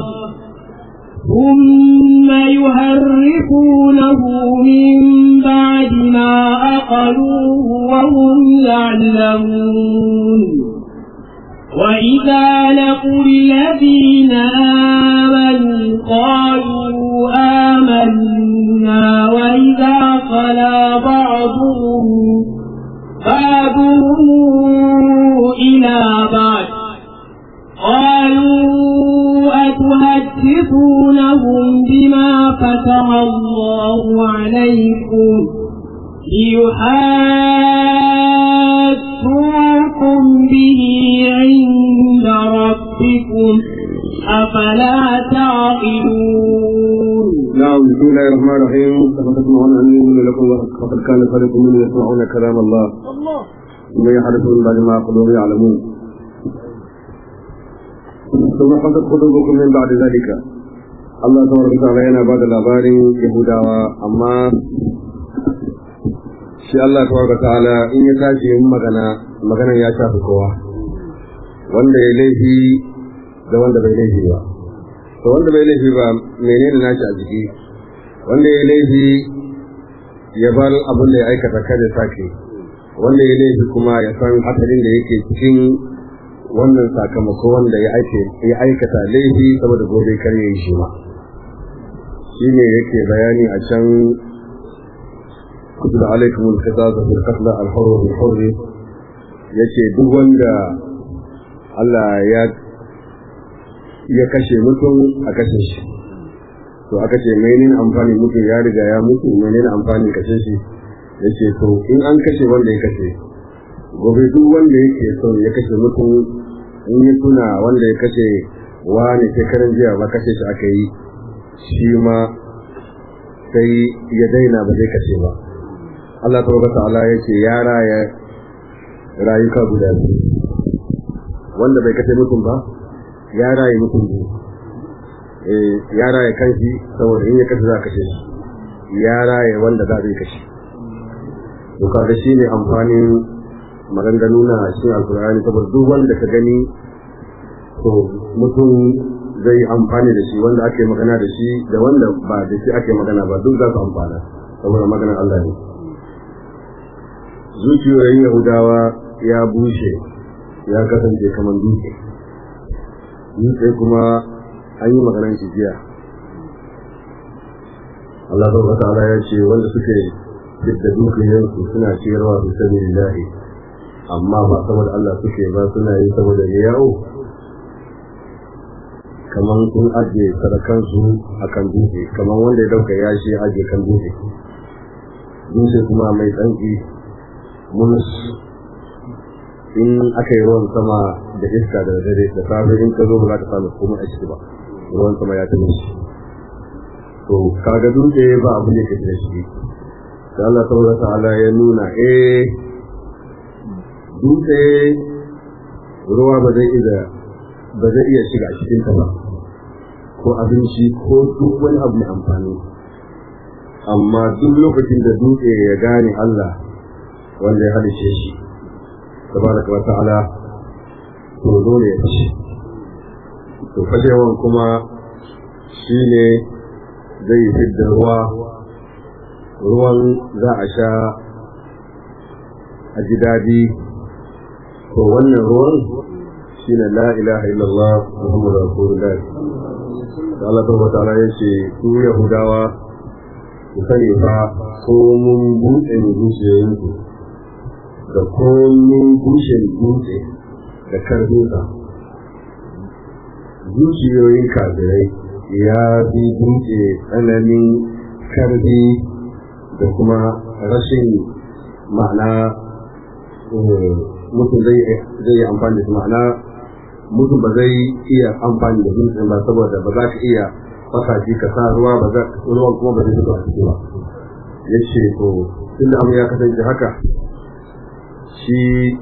ثم يهرفونه من بعد ما أقلوه وهم يعلمون وإذا لقوا الذين آمنوا قالوا آمنا وإذا خلا بعضهم بعضهم إلى بعض قالوا أتحدثونهم بما فتح الله عليكم ليحاجوكم به عند ربكم أفلا تعقلون نعم بسم الله الرحمن الرحيم أفتطمعون أن يؤمنوا لكم وقد كان فريق منهم يسمعون كلام الله ثم يحدثون بعد ما قلوب يعلمون ثم حدث قلوبكم من بعد ذلك Allah ta warka ta'ala yana ba da labarin Yahudawa amma shi Allah ta warka ta'ala in ya tashi yin magana maganar ya shafi kowa wanda ya laifi da wanda bai laifi ba to wanda bai laifi ba menene nashi a jiki wanda ya laifi ya bar abin da ya aikata kada sake wanda ya laifi kuma ya san hadarin da yake cikin wannan sakamako wanda ya aikata laifi saboda gobe kar ya yi shi ma shi ne yake bayani a can kusa alaikum al-qisas fil qatl al-hurr bil hurr yace duk wanda Allah ya ya kashe mutum a kashe shi to aka ce menene amfani mutum ya riga ya mutu menene amfani kashe shi yace to in an kashe wanda ya kashe gobe duk wanda yake so ya kashe mutum in ya tuna wanda ya kashe wani shekaran jiya ba kashe shi aka yi shi ma sai ya daina ba zai kashe ba Allah ta wata ta'ala ya ce ya raya rayuka guda biyu wanda bai kashe mutum ba ya raya mutum biyu ya raya kanshi saboda in ya kashe za a kashe shi ya raya wanda za a zai kashe to kaga shi ne amfanin maganganu na cikin alkur'ani saboda duk wanda ka gani to mutum zai amfani da shi wanda ake magana da shi da wanda ba da shi ake magana ba duk za su amfana saboda maganar Allah ne zuciyoyin yahudawa ya bushe ya kasance kamar dutse dutse kuma an yi maganar shi jiya Allah ta ta'ala ya ce wanda suke duk da dukiyansu suna ciyarwa su sani lillahi amma ba saboda Allah suke ba suna yi saboda ya yawo kamar sun ajiye sadakansu a kan dutse kamar wanda ya dauka yashi ya ajiye kan dutse dutse kuma mai tsanki munus in aka yi ruwan sama da iska da dare da safe in ka zo ba za ka samu komai a ciki ba ruwan sama ya tafi shi to kaga dutse ba abu ne ke da shi sai Allah tabaraka ta'ala ya nuna eh dutse ruwa ba zai iya ba zai iya shiga cikin ta ba ko abinci ko duk wani abu mai amfani amma duk lokacin da dutse ya gane Allah wanda ya halice shi tabaraka wa ta'ala to dole ya fashe to fashewan kuma shine zai fidda ruwa ruwan za a sha a ji daɗi to wannan ruwan shine la ilaha illallah muhammadu rasulullah da Allah ta wata ya ce su yahudawa ku sani fa ko mun buɗe zuciyoyinku da ko mun bushe dutse da karfinsa zuciyoyin kafirai ya fi dutse tsananin karfi da kuma rashin ma'ana mutum zai yi amfani da su ma'ana mutum ba zai iya amfani da dutsen ba saboda ba za ka iya fasa shi ka sa ruwa ba za ruwan kuma ba zai fito a ciki ba ya ce to tun da abu ya kasance haka shi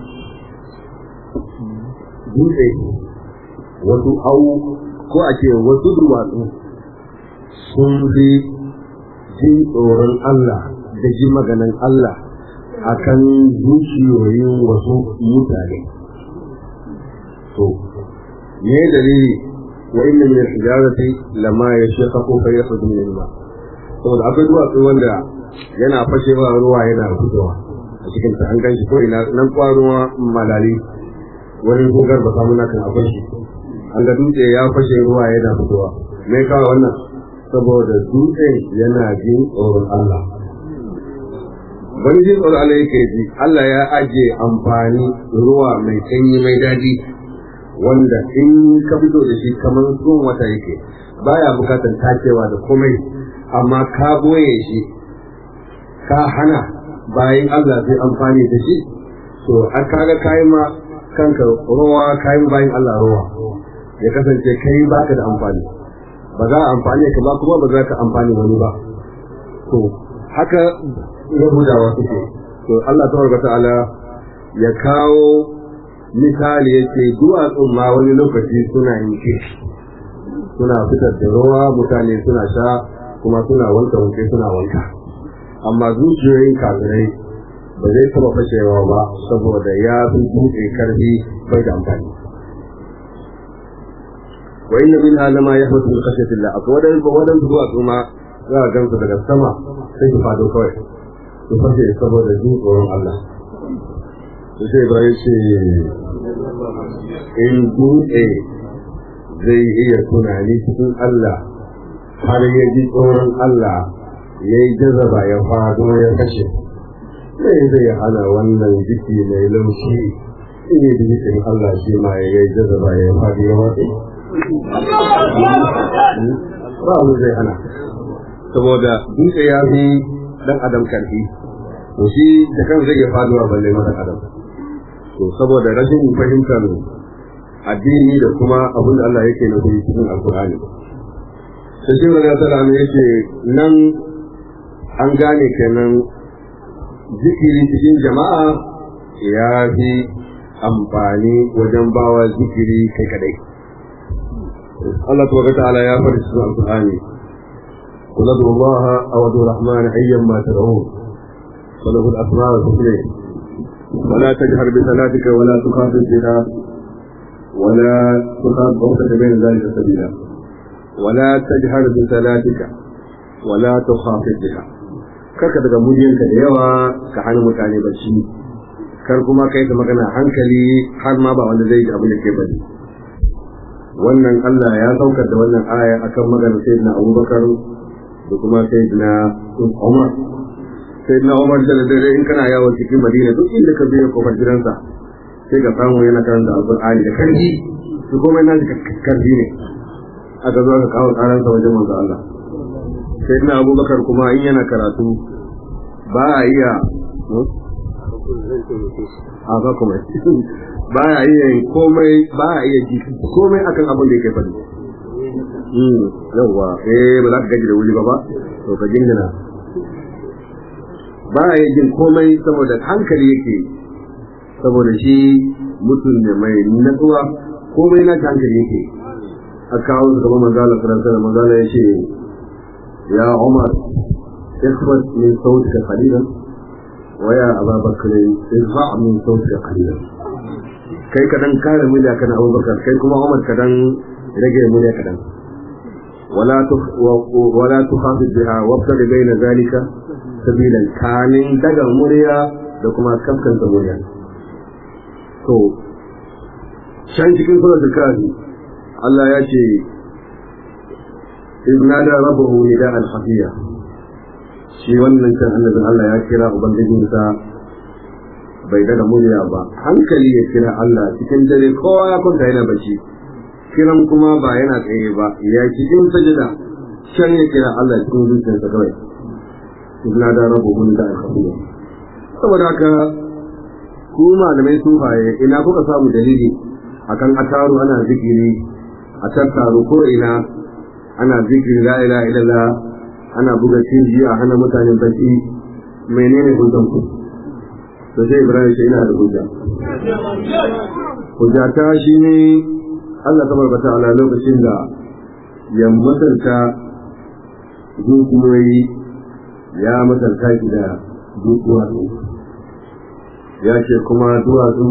dutse wasu au ko a ce wasu duwatsu sun fi jin tsoron Allah da ji maganan Allah akan zuciyoyin wasu mutane to me dalili wa inna min al-hijarati lama yashaqqaqu fa yakhruju min al-ma saboda akwai duwatsu wanda yana fashewa ruwa yana fitowa a cikin ta an ganshi ko ina nan kwaruwa malali wani gogar ba samu na kan akwai shi an ga dutse ya fashe ruwa yana fitowa me kawo wannan saboda dutse yana jin tsoron Allah bari jin tsoron Allah yake ji Allah ya ajiye amfani ruwa mai sanyi mai daɗi wanda in ka fito da shi kamar tsohon wata yake baya bukatar tacewa da komai amma ka boye shi ka hana bayan Allah zai amfani da shi to an kaga kayi ma kanka ruwa kayan bayan Allah ruwa ya kasance kai baka da amfani ba za a amfani ka ba kuma ba za ka amfani wani ba to haka yahudawa suke to Allah tabaraka ta'ala ya kawo misali yace duwatsun ma wani lokaci suna yin kishi suna fitar da ruwa mutane suna sha kuma suna wanka wanke suna wanka amma zuciyoyin kafirai ba zai taba fashewa ba saboda ya fi dutse karfi bai da amfani wa inna min alama ya hatu min khashyati Allah akwai wadan wadan zuwa kuma za a gansu daga sama sai su fado kawai su fashe saboda jin tsoron Allah to sai Ibrahim ce in dutse zai iya tunani cikin Allah har ya ji tsoron Allah ya yi jazaba ya fado ya kashe sai zai hana wannan jiki mai laushi in yi jikin Allah shi ma ya yi jazaba ya fado ya watsi ba abu zai hana saboda dutse ya fi dan adam karfi to shi da kan zai iya faduwa balle masa adam to saboda rashin fahimtar addini da kuma abin da Allah yake nufi cikin alkur'ani sai shi wani sallam yake nan an gane kenan zikiri cikin jama'a ya fi amfani wajen bawa zikiri kai kadai Allah tabaraka ta'ala ya faɗi cikin alkur'ani قل ادعوا الله او ادعوا الرحمن ايما تدعون فله الاسماء الحسنى ولا تجهر بصلاتك ولا تخافت بها ولا تخاف فوقك بين ذلك سبيلا ولا تجهر بصلاتك ولا تخافت بها karka daga muryanka da yawa ka hana mutane bacci kar kuma kai ta magana hankali har ma ba wanda zai ji abin da ke bari wannan Allah ya saukar da wannan aya akan maganar sayyidina Abubakar da kuma sayyidina Umar sayyidina Umar da dare in kana yawo cikin Madina duk inda ka biya kofar gidansa sai ka samu yana karanta Alqur'ani da karfi su kuma yana da karfi ne aka zo aka kawo karansa wajen manzo Allah sayyidina Abubakar kuma in yana karatu ba a iya a ba kuma ba a iya komai ba a iya ji komai akan abin da yake faɗi yawwa eh ba za ka gaji da wuri ba ba to ka jingina ba a jin komai saboda hankali yake saboda shi mutum ne mai natsuwa komai na hankali yake a kawo su gaba manzala faransa da manzala ya ce ya umar ikhbat min sautika qalilan wa ya ababakar izha min sautika qalilan kai kadan kare murya kana abubakar kai kuma umar kadan rage murya kadan ولا تخ... ولا تخافت بها وابتغ بين ذلك سبيلا كان دغ مريا da kuma kaskanta murya to shan cikin suratul kafi Allah ya ce ibna da rabbuhu nida al-hafiya shi wannan kan annabin Allah ya kira ubangijinsa bai daga murya ba hankali ya kira Allah cikin dare kowa ya kwanta yana bacci kiran kuma ba yana tsaye ba ya cikin sajada can ya kira Allah cikin zuciyarsa kawai ina da rabu mun da alhamdulillah saboda haka ku malamai sufaye ina kuka samu dalili akan ataru ana zikiri a tattaru ko ina ana zikiri la ilaha illallah ana buga cinji a hana mutanen baki menene hujjan ku to sai ibrahim shi ina da hujja hujja ta shine Allah tabaraka ta'ala lokacin da ya mutunta dukiyoyi ya mutunta shi da dukiyoyi ya ce kuma duwatsu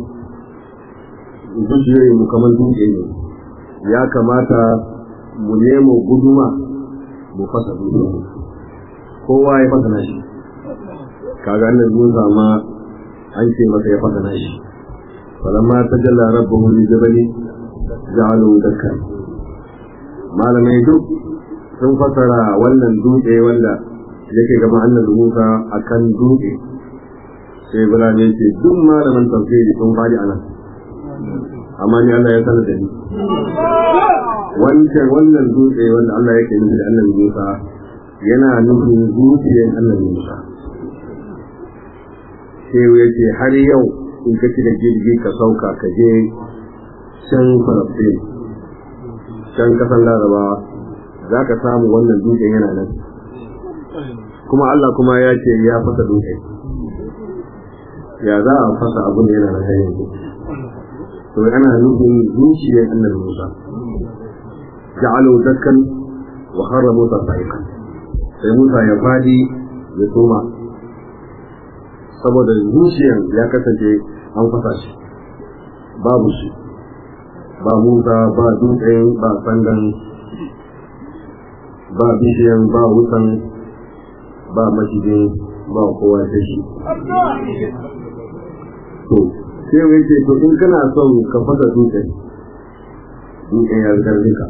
dukiyoyi mu kamar dutse ne ya kamata mu nemo guduma mu fasa dutse kowa ya fasa nashi kaga annan mun zama an ce masa ya fasa nashi falamma tajalla rabbuhu li jabali ja'alu dakka malamai duk sun fasara wannan dutse wanda yake gaba annabi Musa akan dutse sai Ibrahim ya ce duk malaman tafsiri sun fadi anan amma ni Allah ya sanar da ni wancan wannan dutse wanda Allah yake nufi da annabi Musa yana nufin zuciyar annabi Musa sai ya ce har yau in ka da jirgi ka sauka ka je can Falastin can kasan Laraba za ka samu wannan dutsen yana nan kuma Allah kuma ya ce ya fasa dutse ya za a fasa abin da yana nan har yanzu to ana nufin zuciyar annabi Musa ja'alu dakkan wa harra Musa sa'iqa sai Musa ya fadi ya toma saboda zuciyar ya kasance an fasa shi babu shi ba Musa ba dutsen ba sandan ba bishiyan ba wutan ba mashigin ba kowa ta shi to sai wai ce to in kana son ka fasa dutsen dutsen ya zarge ka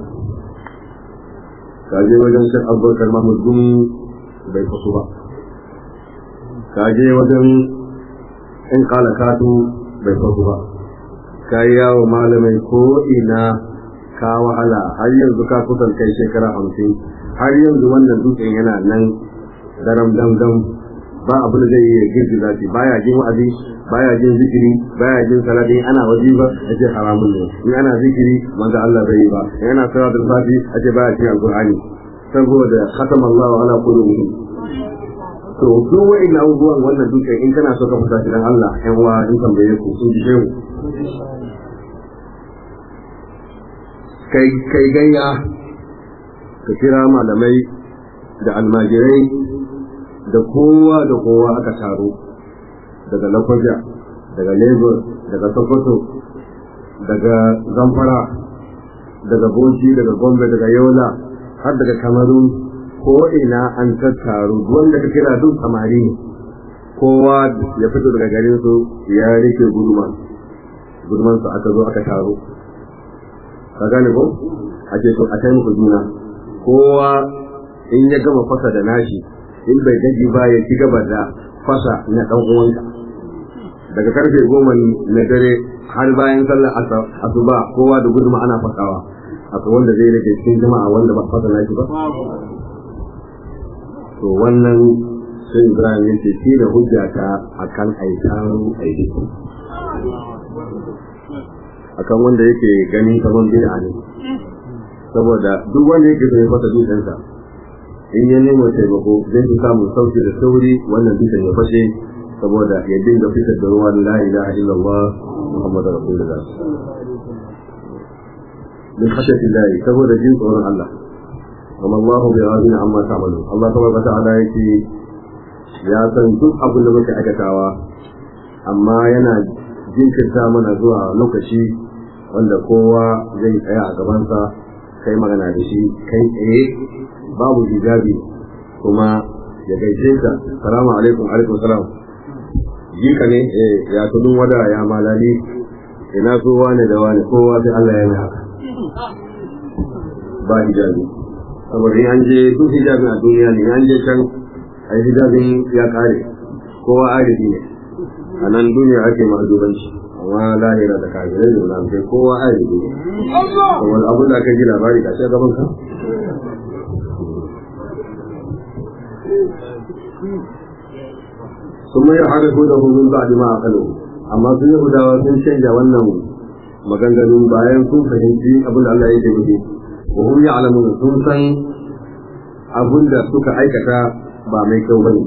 ka je wajen shan abubakar mahmud gun bai fasu ba ka je wajen in kala katu bai fasu ba ka yi yawo malamai ko ina ka wahala har yanzu ka kusan kai shekara hamsin har yanzu wannan dutsen yana nan daram dam dam ba abu da zai yi girgiza shi baya jin wa'azi baya jin zikiri baya jin salati ana waje ba a ce haramun ne in ana zikiri manzo Allah bai yi ba in ana salatul fati a ce baya cin alqur'ani saboda khatama Allah ala qulubihim to duk wa'in abubuwan wannan dukkan in kana so ka fita shi dan Allah yan wa in tambaye ku sun ji shehu kai kai gayya ka kira malamai da almajirai da kowa da kowa aka taro daga lakwaja daga lagos daga sokoto daga zamfara daga bauchi daga gombe daga yola har daga kamarun ko ina an tattaru wanda ka kira duk samari ne kowa ya fito daga garin su ya rike guduma guduman su aka zo aka taro ka gane ko a ce to a kai muku juna kowa in ya gama fasa da nashi in bai gaji ba ya ci gaba da fasa na dan uwanka daga karfe goma na dare har bayan sallar asuba kowa da guduma ana fasawa akwai wanda zai rage cikin jama'a wanda ba fasa nashi ba to wannan sai ibrahim ya ce shi da hujja ta akan aitaru aiki akan wanda yake ganin kamar bid'a ne saboda duk wanda yake so ya fasa dutsensa in ya nemo taimako zai fi samun sauki da sauri wannan dutsen ya fashe saboda ya dinga fitar da ruwan la ilaha illallah muhammadu rasulullah min khashati llahi saboda jin tsoron Allah kuma Allahu bi ghadin amma ta'malu Allah tabaraka ta'ala yake ya san duk abin da muke aikatawa amma yana jinkirta mana zuwa lokaci wanda kowa zai tsaya a gabansa kai magana da shi kai tsaye babu hijabi kuma ya gaishe ka salamu alaikum alaikum salam jika ne eh ya tudun wada ya malali ina so wane da wane kowa sai Allah ya yi haka ba hijabi saboda in an je duk hijabin a duniya ne an je can a hijabin ya kare kowa arifi ne a nan duniya ake ma'azubanci amma kuma lahira da kafirai da munafikai kowa a yi wani abin da aka ji labari ga shi gaban ka ثم يعرفونه من بعد ما عقلوه amma sun yi hudawa sun canja wannan maganganun bayan sun fahimci abin da Allah ya ce muke wa hum ya'lamun sun san abin da suka aikata ba mai kyau bane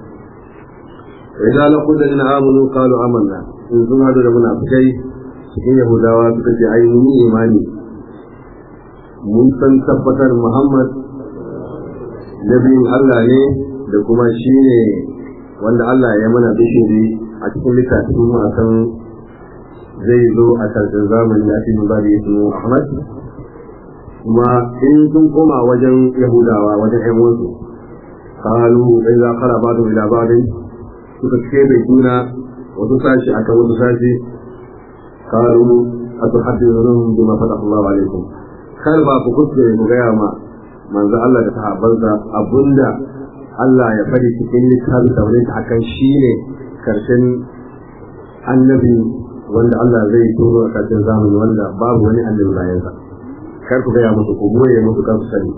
idan laqul ladina amanu qalu amanna in sun hadu da munafikai cikin yahudawa suka ce ai mun yi imani mun san tabbatar Muhammad nabiyin Allah ne da kuma shine wanda Allah ya mana bishiri a cikin littafin mu akan zai zo a karshen zamani a cikin babu ismu Ahmad kuma in sun koma wajen Yahudawa wajen ƴan wasu qalu idza qala ba'du ila ba'din suka kebe juna wasu sashi akan wasu sashi qalu atuhaddithunhum bima fataha Allah alaikum kar ba ku kuskure mu gaya ma manzo Allah da sahabbansa abunda Allah ya fadi cikin littafin taurin akan shi ne karshen annabi wanda Allah zai turo a karshen zamani wanda babu wani annabi bayansa kar ku gaya musu ku goye musu kar su sani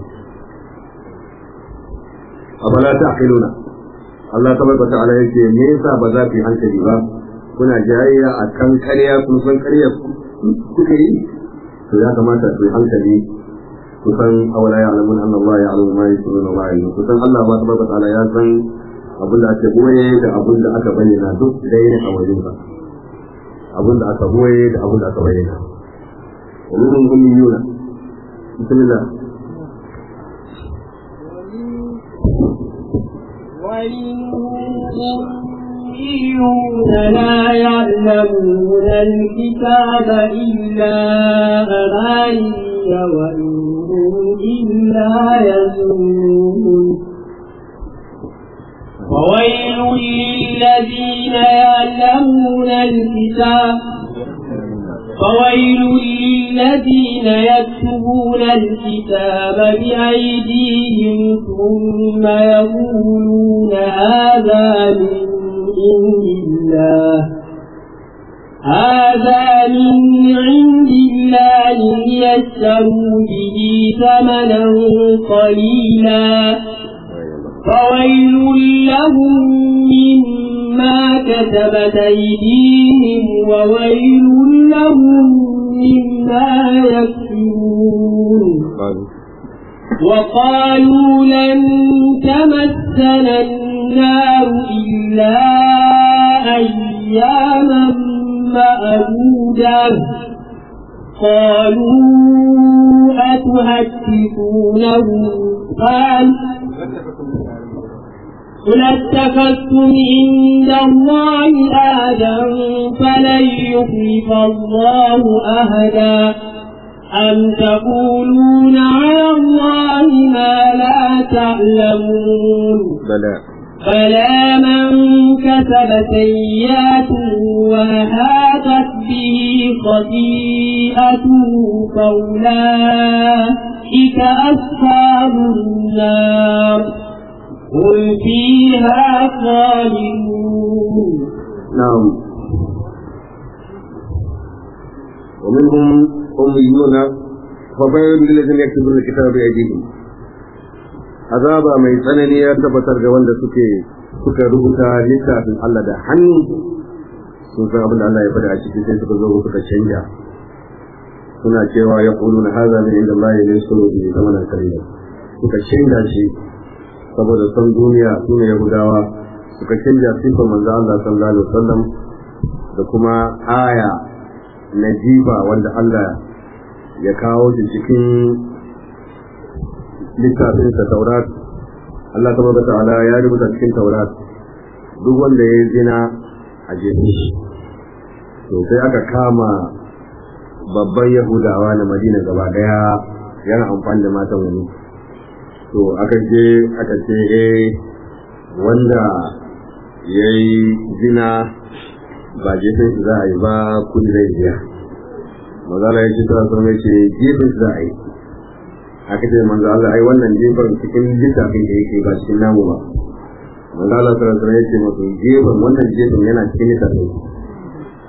afala ta'qiluna Allah tabaraka ta'ala yake me yasa ba za ku yi hankali ba kuna jayayya a kan ƙarya kun san ƙarya kuka yi to ya kamata ku yi hankali kusan awala ya alamun an Allah ya alamu ma yake nuna ma yi kusan Allah ba ta baka ta'ala ya san abin da aka boye da abin da aka bayyana duk dai ne a wajen sa abin da aka boye da abin da aka bayyana ulumul ummiyuna bismillah وَالْأُمِّيُّونَ لَا يَعْلَمُونَ الْكِتَابَ إِلَّا أَمَانِيَّ وَإِنْ هُمْ إِلَّا يَظُنُّونَ فويل للذين يعلمون الكتاب فويل للذين يكتبون الكتاب بأيديهم ثم يقولون هذا من عند الله هذا من عند الله ليشتروا به ثمنا قليلا فويل لهم مما كتبت أيديهم وويل لهم مما يكسبون وقالوا لن تمسنا النار إلا أياما معدودة قالوا أتهتكونهم قال قل اتخذتم عند الله آدا فلن يخلف الله أهدا أم تقولون على الله ما لا تعلمون بلى بلى من كسب سيئات وهاتت به خطيئته فأولئك أصحاب النار هم فيها خالدون نعم ومنهم أميون فبين للذين يكتبون الكتاب بأيديهم azaba mai tsanani ya tabbatar da wanda suke suka rubuta littafin Allah da hannu sun san abin da Allah ya faɗa a cikin sai suka zo suka canja suna cewa ya ƙulu na haza min inda Allah ya nisu bi zamanin kariya suka canja shi saboda son duniya su ne Yahudawa suka canja sifar manzo Allah sallallahu alaihi wasallam da kuma aya na jifa wanda Allah ya kawo shi cikin littafin sa Taurat Allah tabaraka ta'ala ya rubuta cikin Taurat duk wanda ya zina a jefe shi to sai aka kama babban Yahudawa na Madina gaba daya yana amfani da matan wani to aka je aka ce eh wanda ya yi zina ba gefen shi za a yi ba kudi zai biya mazala ya ce ta sun ce gefen shi za a yi aka ce manzo Allah ai wannan gefen cikin littafin da yake ba cikin namu ba manzo Allah sallallahu alaihi ya ce masu gefen wannan gefen yana cikin littafin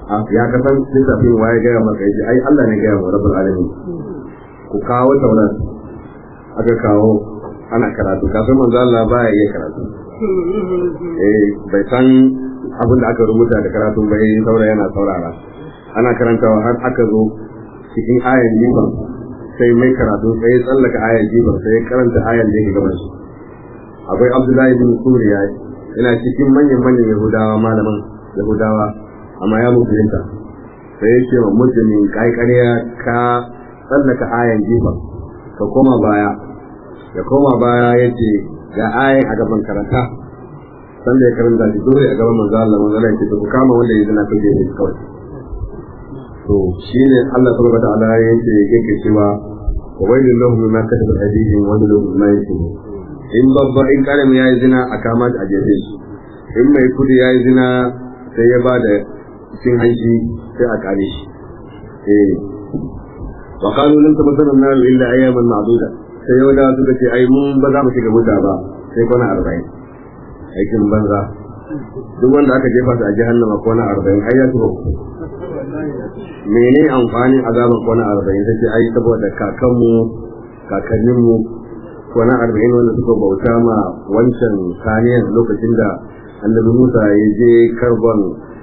ya kasan lissafin waye gaya maka yace ai Allah ne gaya wa rabbul alamin ku kawo taurat aka kawo ana karatu kafin manzo Allah baya iya karatu eh bai san abin da aka rubuta da karatu bai saura yana saurara ana karantawa har aka zo cikin ayan jifan sai mai karatu sai ya tsallaka ayan jifan sai ya karanta ayan da yake gaban shi akwai Abdullahi bin Suriya yana cikin manyan manyan Yahudawa malaman Yahudawa amma ya musulunta sai ya ce wa musulmin kai ƙarya ka tsallaka ayan jifan ka koma baya ya koma baya ya ce ga ayan a gaban karanta sanda ya karanta shi dole a gaban manzo Allah manzo Allah ya ce ku kama wanda ya zina ku je ne kawai to shine Allah subhanahu wa ta'ala ya ce yake cewa wa wailul lahum mimma katabat aydihim wa lahum mimma yaksubun in babba in karam yayi zina a kama a jefe shi in mai kudi yayi zina sai ya bada cin hanci sai a kare shi eh wa qalu lan tamassana an-nar illa ayyaman ma'duda sai yau da suka ce ai mun ba za mu shiga wuta ba sai kwana arba'in aikin banza duk wanda aka jefa su a jahannama kwana arba'in ai ya tuba mene amfanin azaban kwana arba'in ta ce ai saboda kakanmu kakanninmu kwana arba'in wanda suka bauta ma wancan saniyan lokacin da annabi musa ya je karban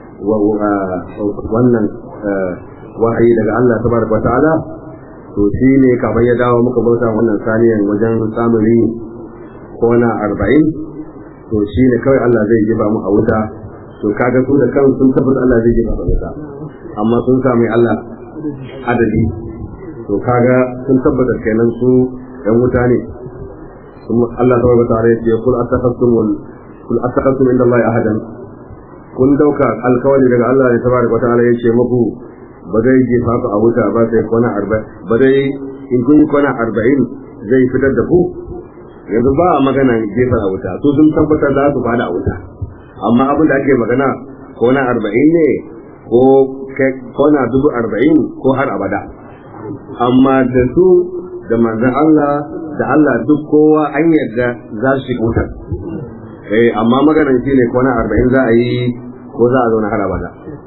wannan wahayi daga allah tabaraka wa ta'ala to shi ne kafin ya dawo muka bauta wannan saniyan wajen samun rini ko na arba'in to shi ne kawai Allah zai jiba mu a wuta to kaga su da kan sun tabbata Allah zai jiba a wuta amma sun sami Allah adadi to kaga sun tabbata kenan su ɗan wuta ne Allah ta wata tare ya kul atakastum kul atakastum inda Allah ahadan kun dauka alkawari daga Allah ne tabaraka wa ta'ala yace muku ba zai jefa ku a wuta ba sai kwana arba'in ba zai in kun kwana arba'in zai fitar da ku yanzu ba a magana jefa a wuta su sun tabbatar za su fada a wuta amma abin da ake magana kwana arba'in ne ko kwana dubu arba'in ko har abada amma da su da manzan Allah da Allah duk kowa an yadda za su shiga wutar eh amma maganar shi ne kwana arba'in za a yi ko za a zauna har abada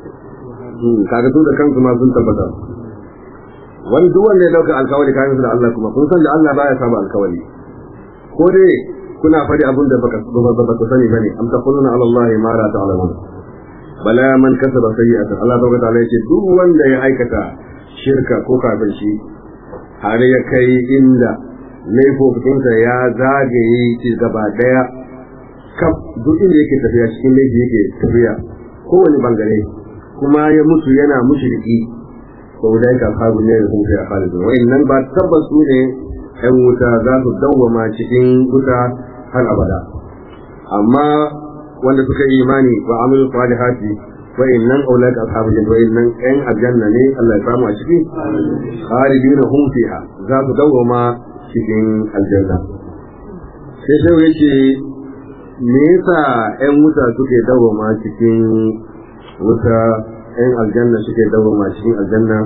kaga su da kansu ma sun tabbatar wani duk wanda ya dauka alkawari kayan su da Allah kuma kun san da Allah baya saba alkawari ko dai kuna faɗi abin da baka baka sani bane am taquluna ala Allah ma la ta'lamun bala man kasaba sayyi'atan Allah tabaraka ta'ala yace duk wanda ya aikata shirka ko kafirci har ya kai inda laifofinsa ya zagaye shi gaba daya kaf duk inda yake tafiya cikin laifi yake tafiya kowane bangare kuma ya mutu yana mushriki to da ka faru ne da kuma ya khalid wa'annan ba tabbas su ne ɗan wuta za su dawwama cikin wuta har abada amma wanda suka yi imani wa amilu salihati wa'annan aulad ashabu jannah wa'annan ɗan aljanna ne Allah ya samu a ciki khalidina hum fiha za su dawwama cikin aljanna sai sai yace me yasa ƴan wuta suke dawwama cikin wuta ‘yan aljanna suke dawoma cikin aljanna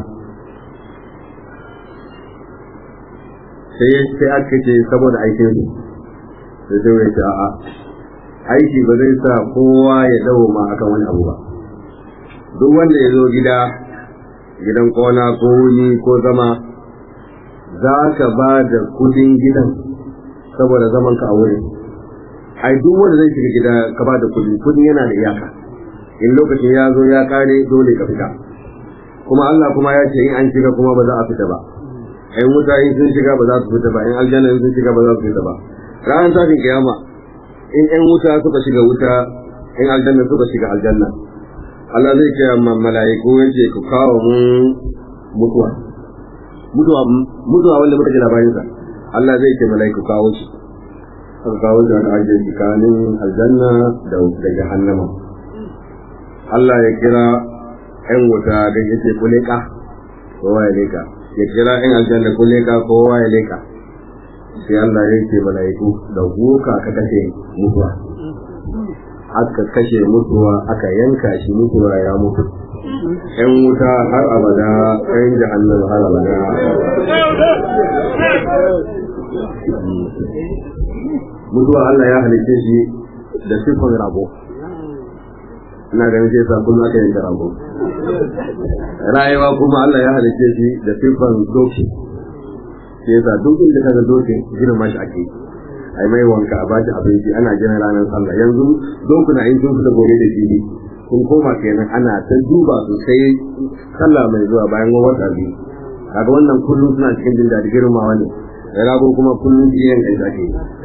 sai aka ce saboda aikin su sai sai ya ce a'a aiki ba zai sa kowa ya dawoma akan wani abu ba duk wanda ya zo gida gidan kona ko wuni ko zama za ka ba da kudin gidan saboda zaman ka a wurin ai duk wanda zai shiga gida ka ba da kudi kudin yana da iyaka in lokacin ya zo ya kare dole ka fita kuma Allah kuma ya ce in an shiga kuma ba za a fita ba in wuta in sun shiga ba za su fita ba in aljanna in sun shiga ba za su fita ba ranar tashin kiyama in ƴan wuta suka shiga wuta in aljanna suka shiga aljanna Allah zai ce ma mala'iku ya ce ku kawo mun mutuwa mutuwa mutuwa wanda muka ji labarin sa Allah zai ce mala'iku kawo shi aka kawo shi aka ajiye tsakanin aljanna da da jahannama Allah ya kira ‘yan wuta da ya ce kuleka, kowa ya leka, ya kira ‘yan aljanna kuleka kowa ya leka, sai Allah ya ce mala'iku da guka ka kashe mutuwa. Aka kashe mutuwa aka yanka shi mutuwa ya mutu. ‘Yan wuta har abada, ‘yan jahannama har abada. Mutuwa Allah ya halice shi da siffar rago. ina ganin sai sa kullum aka yanka rago rayuwa kuma Allah ya halice shi da siffan doki sai yasa duk inda kaga doki girma shi ake ai mai wanka a bashi abinci ana jiran ranar sallah yanzu dokuna in sun fita gobe da fili kun koma kenan ana ta duba su sai sallah mai zuwa bayan wata biyu kaga wannan kullum suna cikin jin daɗi girmawa ne da rago kuma kullum biyan kai zake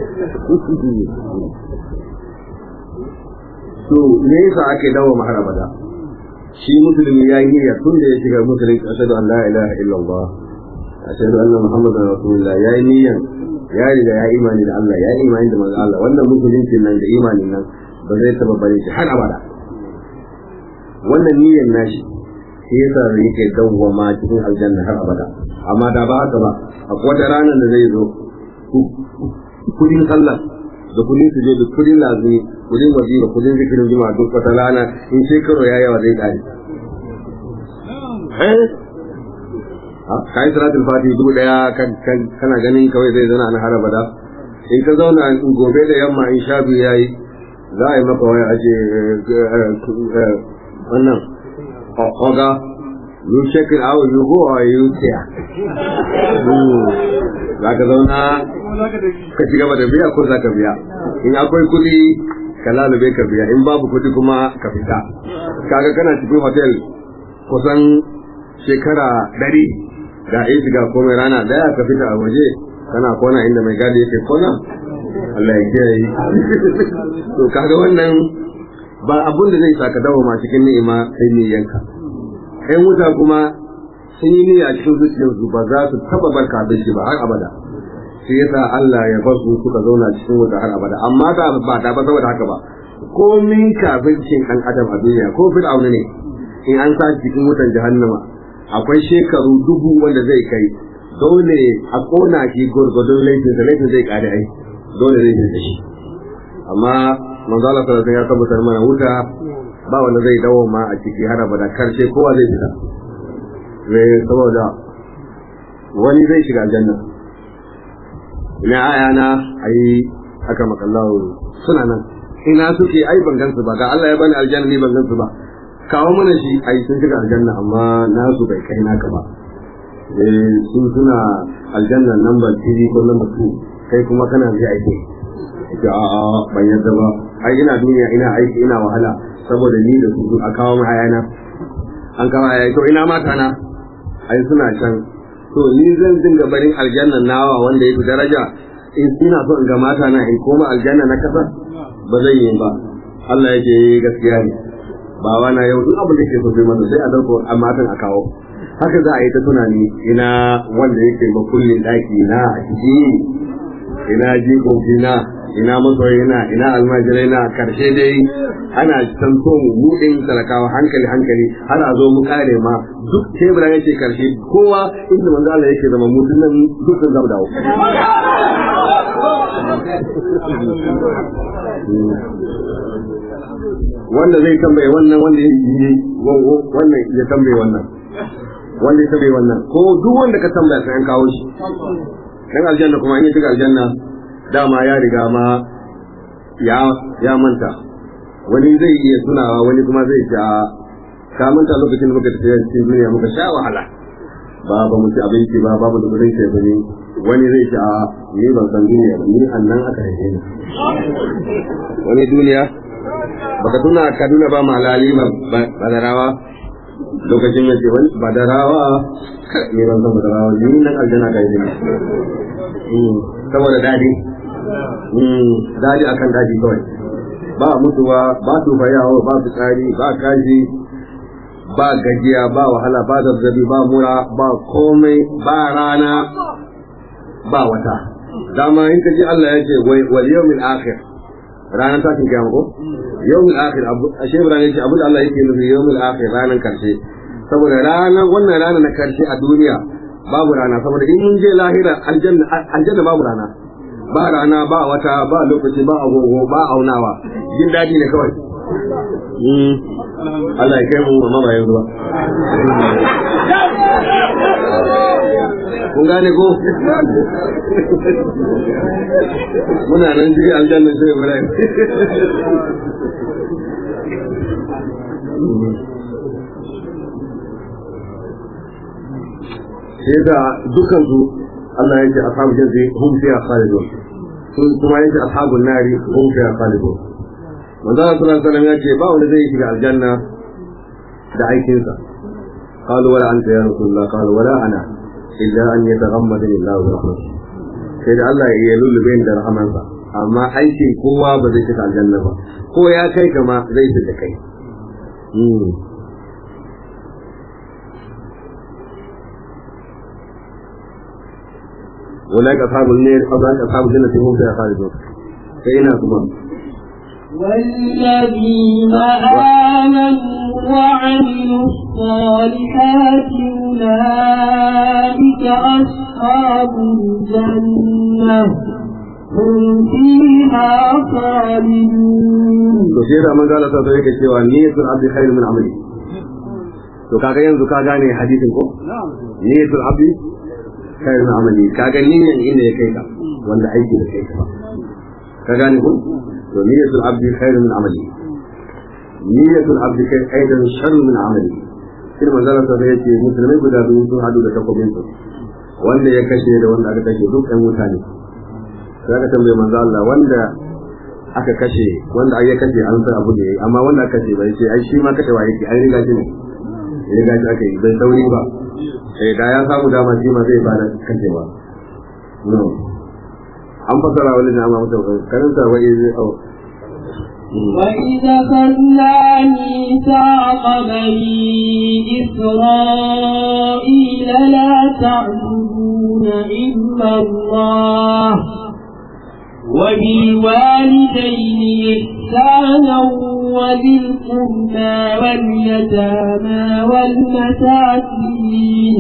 to me yasa ake dawo mahar abada shi musulmi ya yi niyya tun da ya shiga musulmi ashhadu an la ilaha illallah ashhadu anna muhammadar rasulullah ya yi niyyan ya riga ya imani da Allah ya yi imani da manzo Allah wannan musulunci nan da imanin nan ba zai taba bare shi har abada wannan niyyar nashi shi yasa yake dawwama cikin aljanna har abada amma da ba haka ba akwai wata ranar da zai zo kudin sallah da kudin su je da kudin lazumi kudin wajiba kudin zikirin juma'a duk wata rana in shekaru ya yawa zai kare eh kai salatul fati dubu daya kana ganin kawai zai zauna na har abada in ka zauna in gobe da yamma in sha biyu yayi za a yi maka waya ake wannan oga you check it out you go or you there za ka zauna ka ci gaba da biya ko za ka biya in akwai kuɗi ka lalube ka biya in babu kuɗi kuma ka fita kaga kana cikin hotel kusan shekara ɗari da in shiga komai rana daya ka fita a waje kana kona inda mai gadi yake kona Allah ya kiyaye to kaga wannan ba abun da zai saka dawo ma cikin ni'ima sai ne yanka ɗan wuta kuma sun yi niyya cikin zuciyarsu ba za su taba barka da shi ba har abada sai yasa Allah ya bar su suka zauna cikin wuta har abada amma da ba ta ba saboda haka ba komin kafircin ɗan adam a duniya ko fir'auna ne in an sa cikin wutan jahannama akwai shekaru dubu wanda zai kai dole a kona shi gurgudun laifin da laifin zai kare ai dole zai da shi amma manzo Allah sallallahu alaihi ya tabbatar mana wuta ba wanda zai dawo ma a ciki har abada karshe kowa zai fita eh saboda wani zai shiga aljanna ina ayana ai aka makallahu suna nan ina suke ai ban gansu ba ga Allah ya bani aljanna ni ban gansu ba kawo mana shi ai sun shiga aljanna amma nasu bai kai naka ba eh sun suna aljanna number 3 ko number 2 kai kuma kana zai aiki ce a a ban yadda ba ai ina duniya ina aiki ina wahala saboda ni da su a kawo mu ayana an kawo ayana to ina mata na ai suna can to ni zan dinga barin aljanna nawa wanda yake daraja in ina so in ga mata na in koma aljanna na kasa ba zai yi ba Allah yake gaskiya ne bawa na yau duk abin da ke so sai masa sai a dauko a matan a kawo haka za a yi ta tunani ina wanda yake makullin daki na a ciki ina jikoki na ina masoyi na ina almajirai na karshe dai ana san so mu buɗin talakawa hankali hankali har a zo mu kare ma duk tebura yake karshe kowa inda manzo Allah yake zama mutum nan dukkan zama dawo wanda zai tambaye wannan wanda ya yi wannan ya tambaye wannan wanda ya tambaye wannan ko duk wanda ka tambaya sai an kawo shi dan aljanna kuma in ya shiga aljanna dama ya riga ma ya ya manta wani zai iya tunawa wani kuma zai ce ka manta lokacin da muka tafi cikin duniya muka sha wahala ba ba mu ci abinci ba babu da kudin ce bane wani zai ce a ni ban san duniya ba ni annan aka haife ni wani duniya baka tuna kaduna ba malali ba badarawa lokacin yace wani badarawa ni ban san badarawa ni nan aljanna kai ne saboda dadi dadi akan dadi kawai ba mutuwa ba tufayawa ba fitsari ba kaji ba gajiya ba wahala ba zazzabi ba mura ba komai ba rana ba wata dama in ka ji Allah ya ce wal yawmil akhir ranar tashin kiyama ko yawmil akhir abu ashe ibrahim yace abu da Allah yake nufi yawmil akhir ranar karshe saboda ranar wannan rana na karshe a duniya babu rana saboda in mun je lahira aljanna aljanna babu rana ba rana ba wata ba lokaci ba agogo ba aunawa jin daɗi ne kawai Allah ya kai mu amma ba yanzu ba kun gane ko muna nan jiri aljanna sai Ibrahim sai da dukkan su Allah yake ashabu janna hum fiha khalidun sun kuma yake ashabun nari hum fiha khalidun manzo Allah sallallahu alaihi wasallam yake ba wanda zai shiga aljanna da aikinsa قالوا ولا أنت يا رسول الله قال ولا أنا إلا أن يتغمدني الله برحمته sai da Allah ya lullube da rahamansa amma aikin kowa ba zai shiga aljanna ba ko ya kai kama zai shiga kai أولئك أصحاب النار أولئك أصحاب الجنة هم فيها خالدون فإنا كمان والذين آمنوا وعملوا الصالحات أولئك أصحاب الجنة هم فيها خالدون to sai da man gala ta yake cewa niyyatul abdi khairu min amali to kaga yanzu ka gane hadisin ko niyyatul abdi khairu min amali kaga niyyan inda ya kai ka wanda aiki da kai ka ka gane ko to niyyatul abdi khairu min amali niyyatul abdi kai aidan sharru min amali sai man gala ta yake musulmai guda biyu sun hadu da takobin su wanda ya kashe da wanda aka kashe duk ɗan mutane sai aka tambaye manzo Allah wanda aka kashe wanda ai ya kashe an san abu da yayi amma wanda aka kashe bai ce ai shi ma kashe wa yake ai riga shi ne riga shi aka yi bai sauri ba sai da ya samu dama shi ma zai bada kashewa no an fasara wani na ma mutum karanta wa izi au وإذا خذنا ميثاق بني إسرائيل لا تعبدون إلا الله وبالوالدين إحسانا وذي القربى واليتامى والمساكين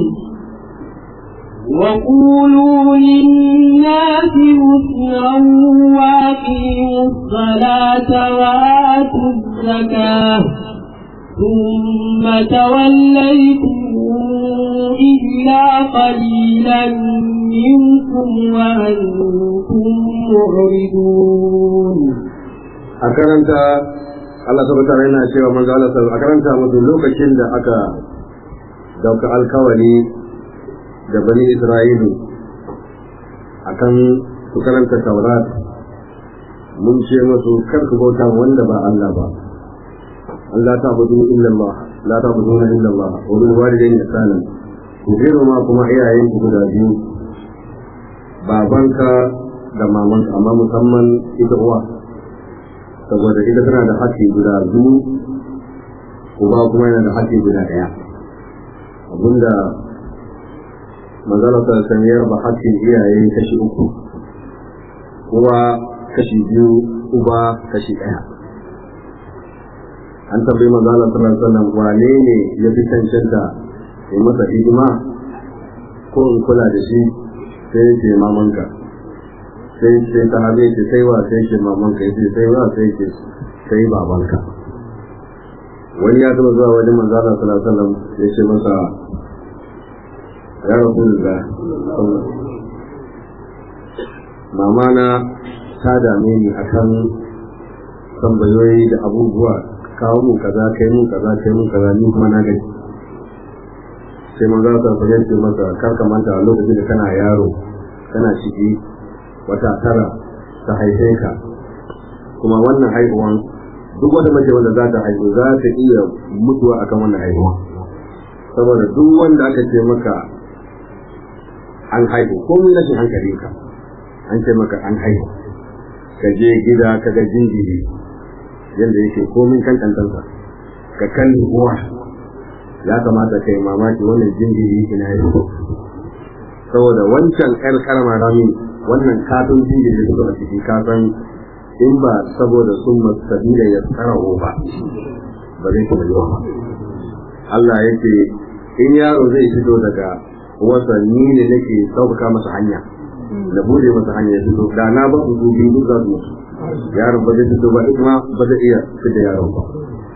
وقولوا للناس حسنا وأقيموا الصلاة وآتوا الزكاة ثم توليتم إلا قليلا منكم وأنتم معرضون a karanta Allah tabbata yana cewa manzo Allah a karanta musu lokacin da aka dauka alkawari da bani Isra'ilu akan su karanta Taurat mun ce musu kar ku bauta wanda ba Allah ba Allah ta budu illa Allah la ta budu illa Allah wa bil walidayni ihsanan ku ma kuma iyayen ku guda biyu babanka da mamanka amma musamman ita uwa saboda ita tana da haƙƙi guda biyu uba kuma yana da haƙƙi guda ɗaya abinda manzala ta san ya raba haƙƙin iyaye kashi uku uwa kashi biyu uba kashi ɗaya an tambayi manzala ta sallam wane ne ya fi cancanta ya masa hidima ko in kula da shi sai ce mamanka sai ce ta habe ce sai wa sai ce mamanka yace sai wa sai ce sai babanka wani ya taba zuwa wajen manzo Allah sallallahu alaihi wasallam ya ce masa ya rasulullah mama na ta dame ni akan tambayoyi da abubuwa kawo mun kaza kai mun kaza kai mun kaza ni kuma na gani sai manzo Allah sallallahu alaihi wasallam ya ce masa kar ka manta lokacin da kana yaro kana ciki wata tara ta haife ka kuma wannan haihuwan duk wata mace wanda za ta haihu za ta iya mutuwa akan wannan haihuwa saboda duk wanda aka ce maka an haihu ko mun rashin hankali ka an ce maka an haihu ka je gida ka ga jinjiri yadda yake komin kankantansa ka kalli uwa ya kamata kai mamaki wannan jinjiri ina haihu saboda wancan ƴar karama rami wannan katon jinjiri da suka ciki kasan in ba saboda sun masabila ya tsaraho ba ba zai kuma yiwa ba Allah yake in yaro zai fito daga wasa ni ne nake sauƙaƙa masa hanya na bude masa hanya ya fito da na ba su biyu duk za su mutu yaron ba zai fito ba kuma ba zai iya fita yaron ba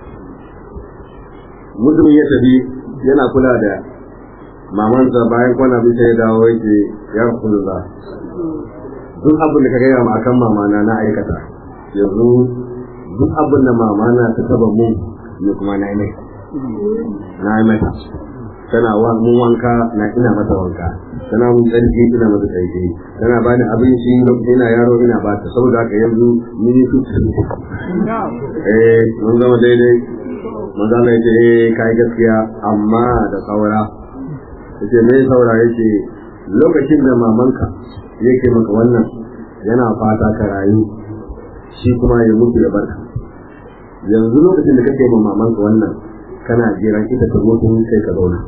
mutumin ya tafi yana kula da mamansa bayan kwana bisa ya dawo yake ya rasulullah duk abin da ka gaya ma akan mamana na aikata yanzu duk abin da mamana ta taba mu ni kuma na yi mai na yi mata tana wa mun wanka na ina mata wanka tana mun tsarki ina mata tsarki tana bani abinci lokacin ina yaro ina ba ta saboda haka yanzu ni ne su eh mun zama daidai mun zama yace eh kai gaskiya amma da saura yace me saura yace lokacin da mamanka yake maka wannan yana fata ka rayu shi kuma ya mutu ya barka yanzu lokacin da kake ma mamanka wannan kana jiran ita ta mutu sai ka zauna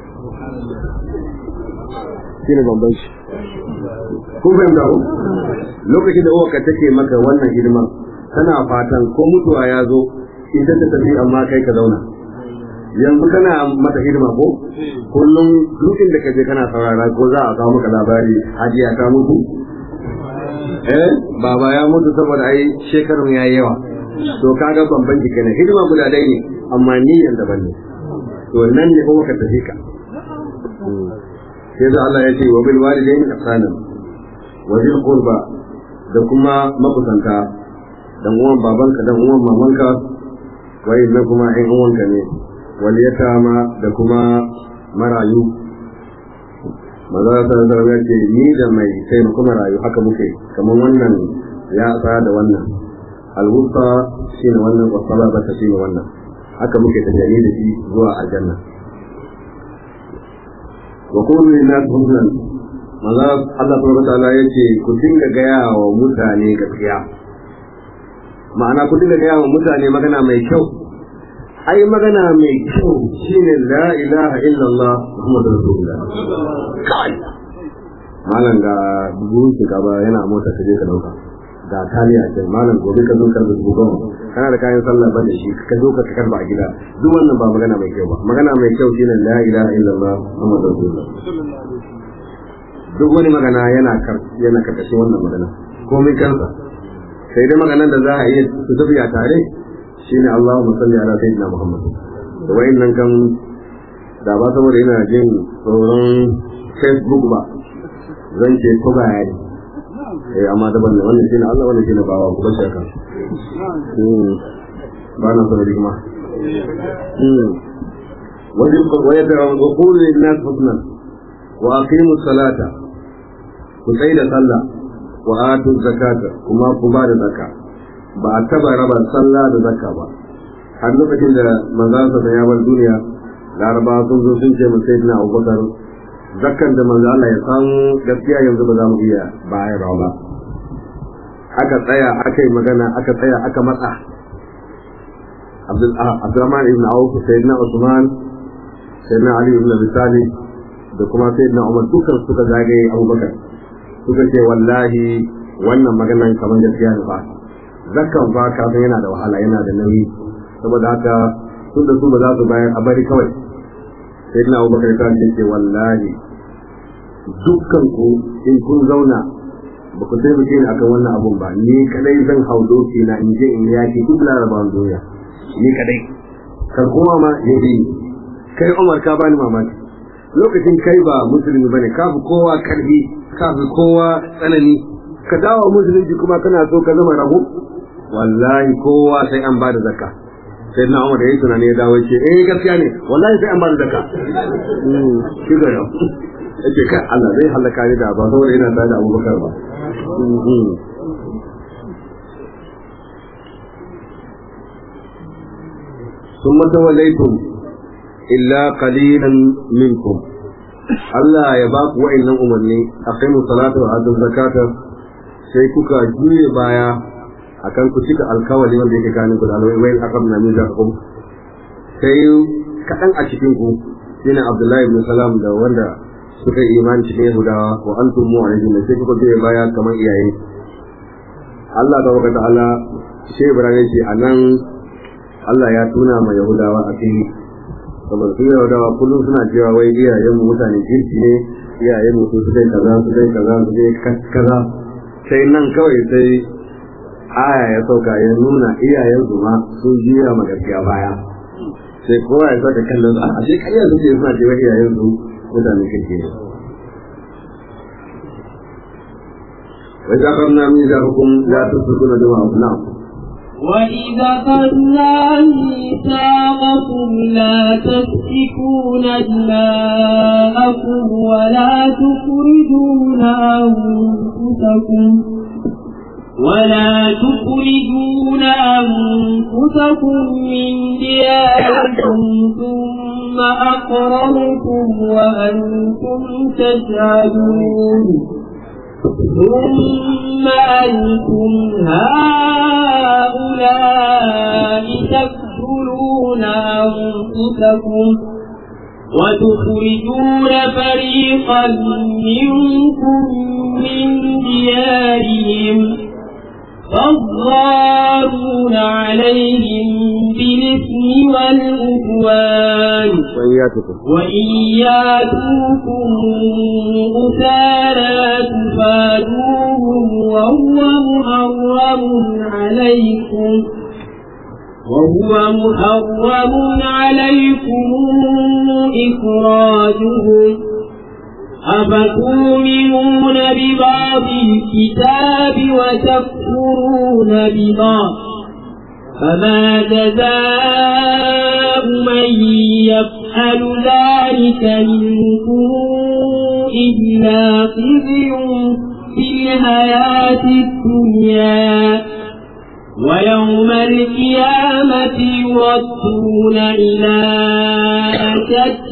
shi ne bambanci ko fahimta ko lokacin da uwarka take maka wannan hidima tana fatan ko mutuwa ya zo ita ta tafi amma kai ka zauna yanzu kana mata hidima ko kullum dukkan da kaje kana saurara ko za a kawo maka labari hajiya ta mutu eh baba ya mutu saboda ai shekarun yayi yawa to kaga bambanci kenan hidima guda dai ne amma niyyar daban ne to nan ne kuma ka tafi ka sai da Allah ya ce wa bil walidaini ihsana wa bil qurba da kuma makusanta dan uwan babanka dan uwan mamanka wai na kuma ɗan uwanka ne wal yatama da kuma marayu maza ta da ya ce ni da mai taimako marayu haka muke kamar wannan ya tsaya da wannan alwusta shine wannan wasala ba ta shine wannan haka muke tafiya da shi zuwa aljanna wa kullu linnas husnan maza Allah subhanahu wa ta'ala yace ku dinga gaya wa mutane gaskiya ma'ana ku dinga gaya wa mutane magana mai kyau ai magana mai kyau shine la ilaha illallah muhammadu rasulullah kai malam ga buhun gaba yana mota ka je ka dauka ga taliya ce malam gobe ka zo karba dubu goma kana da kayan sallah ba da shi ka zo ka karba a gida duk wannan ba magana mai kyau ba magana mai kyau shine la ilaha illallah muhammadu rasulullah duk wani magana yana kar yana karkashin wannan magana komai kansa sai dai maganan da za a iya su tafiya tare shine Allahumma salli ala sayyidina Muhammad da wayannan kan da ba saboda ina jin tsoron Facebook ba zan ce ko ba yayi eh amma daban ne wannan shine Allah wannan shine bawa ku bashi haka ba na sanar kuma wajen wayar da wa qulu lin nas husnan wa aqimu salata ku tsaya da sallah wa atu zakata kuma ku ba da zakka ba a taba raba sallah da zakka ba har lokacin da manzo sa ya bar duniya laraba sun zo sun ce masa sayyidina abubakar zakkan da manzo Allah ya san gaskiya yanzu ba za mu iya bayar ba aka tsaya aka yi magana aka tsaya aka matsa Abdulrahman ibn Auf sayyidina Usman sayyidina Ali ibn Abi Talib da kuma sayyidina Umar dukkan suka zagaye Abubakar suka ce wallahi wannan maganan kamar gaskiya ne ba zakkan fa kafin yana da wahala yana da nauyi saboda haka tun da su ba za su bayar a bari kawai sai na abubakar ta ce wallahi dukkan ku in kun zauna ba ku taimake ni akan wannan abun ba ni kadai zan hau doki na in je in yaki duk larabawan duniya ni kadai kan kowa ma ya yi kai umar ka bani mamaki lokacin kai ba musulmi bane ka fi kowa karfi ka fi kowa tsanani ka dawo musulunci kuma kana so ka zama rago wallahi kowa sai an ba da zakka sai na umar da yi tunani ya dawo ce eh gaskiya ne wallahi sai an ba da zakka shi ga yau yake kai Allah zai halaka ni da ba saboda ina tare da Abubakar ba ثم توليتم إلا قليلا منكم Allah ya ba ku wa'annan umarni aqimu salata wa atu zakata sai kuka juye baya akan ku cika alkawali wanda yake ganin ku da alwai wai akam na min zakakum sai kadan a cikin ku shine Abdullahi ibn Salam da wanda suka yi imani cikin Yahudawa wa antum mu'ridun sai kuka juye baya kamar iyaye Allah da waka ta'ala shi Ibrahim ce anan Allah ya tuna ma Yahudawa a cikin saboda su Yahudawa kullum suna cewa wai iyayen mu mutane kirki ne iyayen mu su kai kaza su kai kaza su kai kaza sai nan kawai sai aya ya sauka ya nuna iyayen su ma sun jiya ma gaskiya baya sai kowa ya saka kallon a sai kariya su ce suna cewa iyayen su mutane kirki ne وإذا أخذنا ميثاقكم لا تسفكون دماءكم نعم وإذا أخذنا ميثاقكم لا تسفكون دماءكم ولا تخرجون أنفسكم ولا تخرجون أنفسكم من دياركم ثم أقررتم وأنتم تشهدون ثم أنتم هؤلاء تقتلون أنفسكم وتخرجون فريقا منكم من ديارهم فالظالمون عليهم بالإثم والعدوان وإياتكم وإن ياتوكم أسارى تفادوهم وهو محرم عليكم وهو محرم عليكم إخراجهم أفتؤمنون ببعض الكتاب وتكفرون ببعض فما جزاء من يفعل ذلك منكم إلا خزي في الحياة الدنيا ويوم القيامة يردون إلى أشد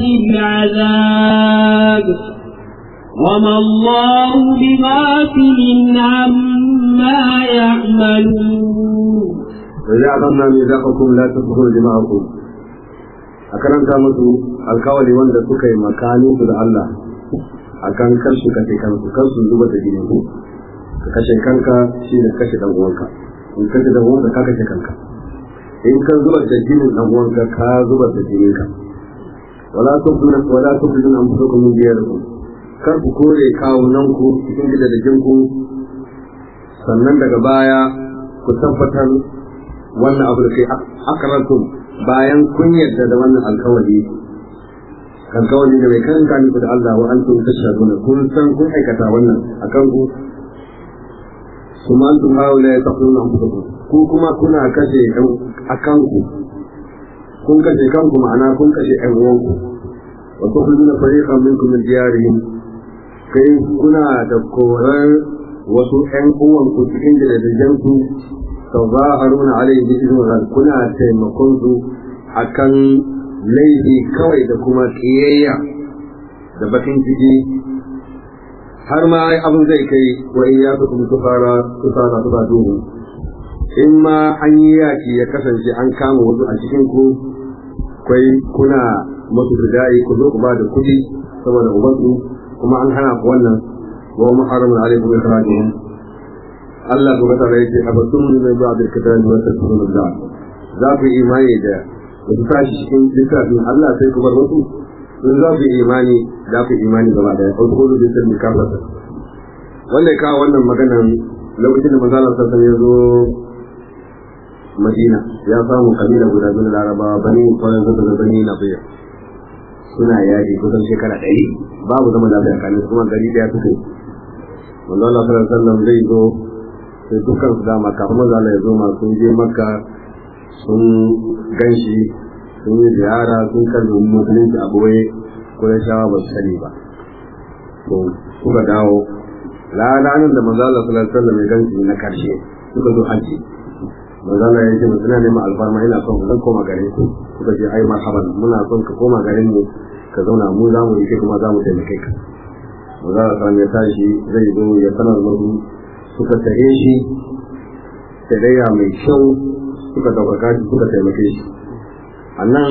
العذاب وما الله بغافل عما يعملون وإذا أخذنا ميثاقكم لا تسفكون دماءكم أكرمت musu alkawari wanda suka yi makanin su da Allah akan kar su kashe kansu kar su zuba da jini ku ka kashe kanka shi ne kashe dan uwanka in kashe dan uwanka ka kashe kanka in ka zuba da jinin dan uwanka ka zuba da jininka wala tubduna wala tubduna anfusakum min diyarikum kar ku kore kawunan ku cikin gidajen ku sannan daga baya ku tabbatar wannan abu da kai akarantum bayan kun yarda da wannan alkawari alkawari ne mai kan gani da Allah wa antum tashhaduna kun san kun aikata wannan akan ku kuma antum haula ya taquluna anfusakum ku kuma kuna kashe akan ku kun kashe kanku ma'ana kun kashe ƴan uwanku wa tukhrijuna fariqan minkum min diyarihim kai kuna da koran wasu ƴan uwanku cikin gidajen ku tazaharuna alaihi bi idnin kuna taimakon su akan laifi kawai da kuma kiyayya da bakin ciki har ma abin zai kai wa in ya kuma tufara tufara tufa duhu in ma an yi yaki ya kasance an kama wasu a cikin ku kwai kuna masu ridai ku zo ku ba da kuɗi saboda ubansu kuma an hana ku wannan wa muharramun alaikum ikhrajihim Allah kuma ta yake abatun ne mai ba'd al-kitabi wa tasbihun da za ku imani da da su tashi cikin littafin Allah sai ku bar wasu in za ku imani za ku imani gaba da ya farko da sai mu kafa wanda ya kawo wannan maganan lokacin da manzo Allah sallallahu ya zo Madina ya samu kabila guda biyu na Larabawa bani kwanan zuba da bani na biya suna yaji kusan shekara ɗari babu zama lafiya kanin kuma gari da ya fito manzo Allah sallallahu alaihi wasallam zai zo sai dukkan su dama kafin manzo Allah ya zo ma sun je Makka sun ganshi sun yi ziyara sun kalli musulunci a boye ko ya shawa ba su sani ba to suka dawo ranar da manzo Allah sallallahu alaihi wasallam ya ganshi na karshe suka zo haji manzo Allah ya ce suna neman alfarma ina son zan koma garin ku suka ce ai marhaban muna son ka koma garin mu ka zauna mu za mu yi kai kuma za mu taimake ka manzo Allah sallallahu ya tashi zai zo ya sanar musu suka tare shi tarayya mai kyau suka ɗaukaka shi suka taimake shi a nan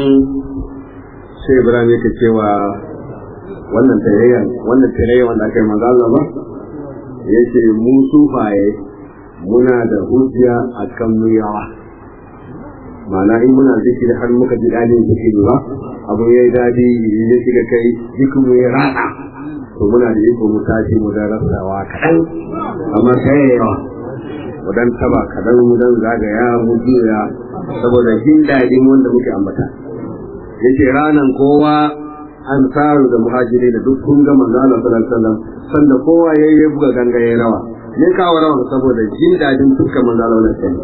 sai ibrahim yake cewa wannan tarayya wannan tarayya wanda aka yi maza Allah ba yake mu sufaye muna da hujja a kan mu yawa ma'ana in muna zikiri har muka ji daɗin zikiri ba abu ya yi daɗi ya shiga kai jikin mu ya rana to muna da iko mu tashi mu da rasawa kaɗan amma sai yawa mu dan taba kaɗan mu dan zagaya mu juya saboda jin daɗin wanda muke ambata yace ranan kowa an tsaro da muhajiri da duk kun ga manzo Allah sallallahu alaihi wasallam sanda kowa yayi ya buga ganga ya rawa ne kawo rawan saboda jin dadin dukkan manzo Allah wannan sai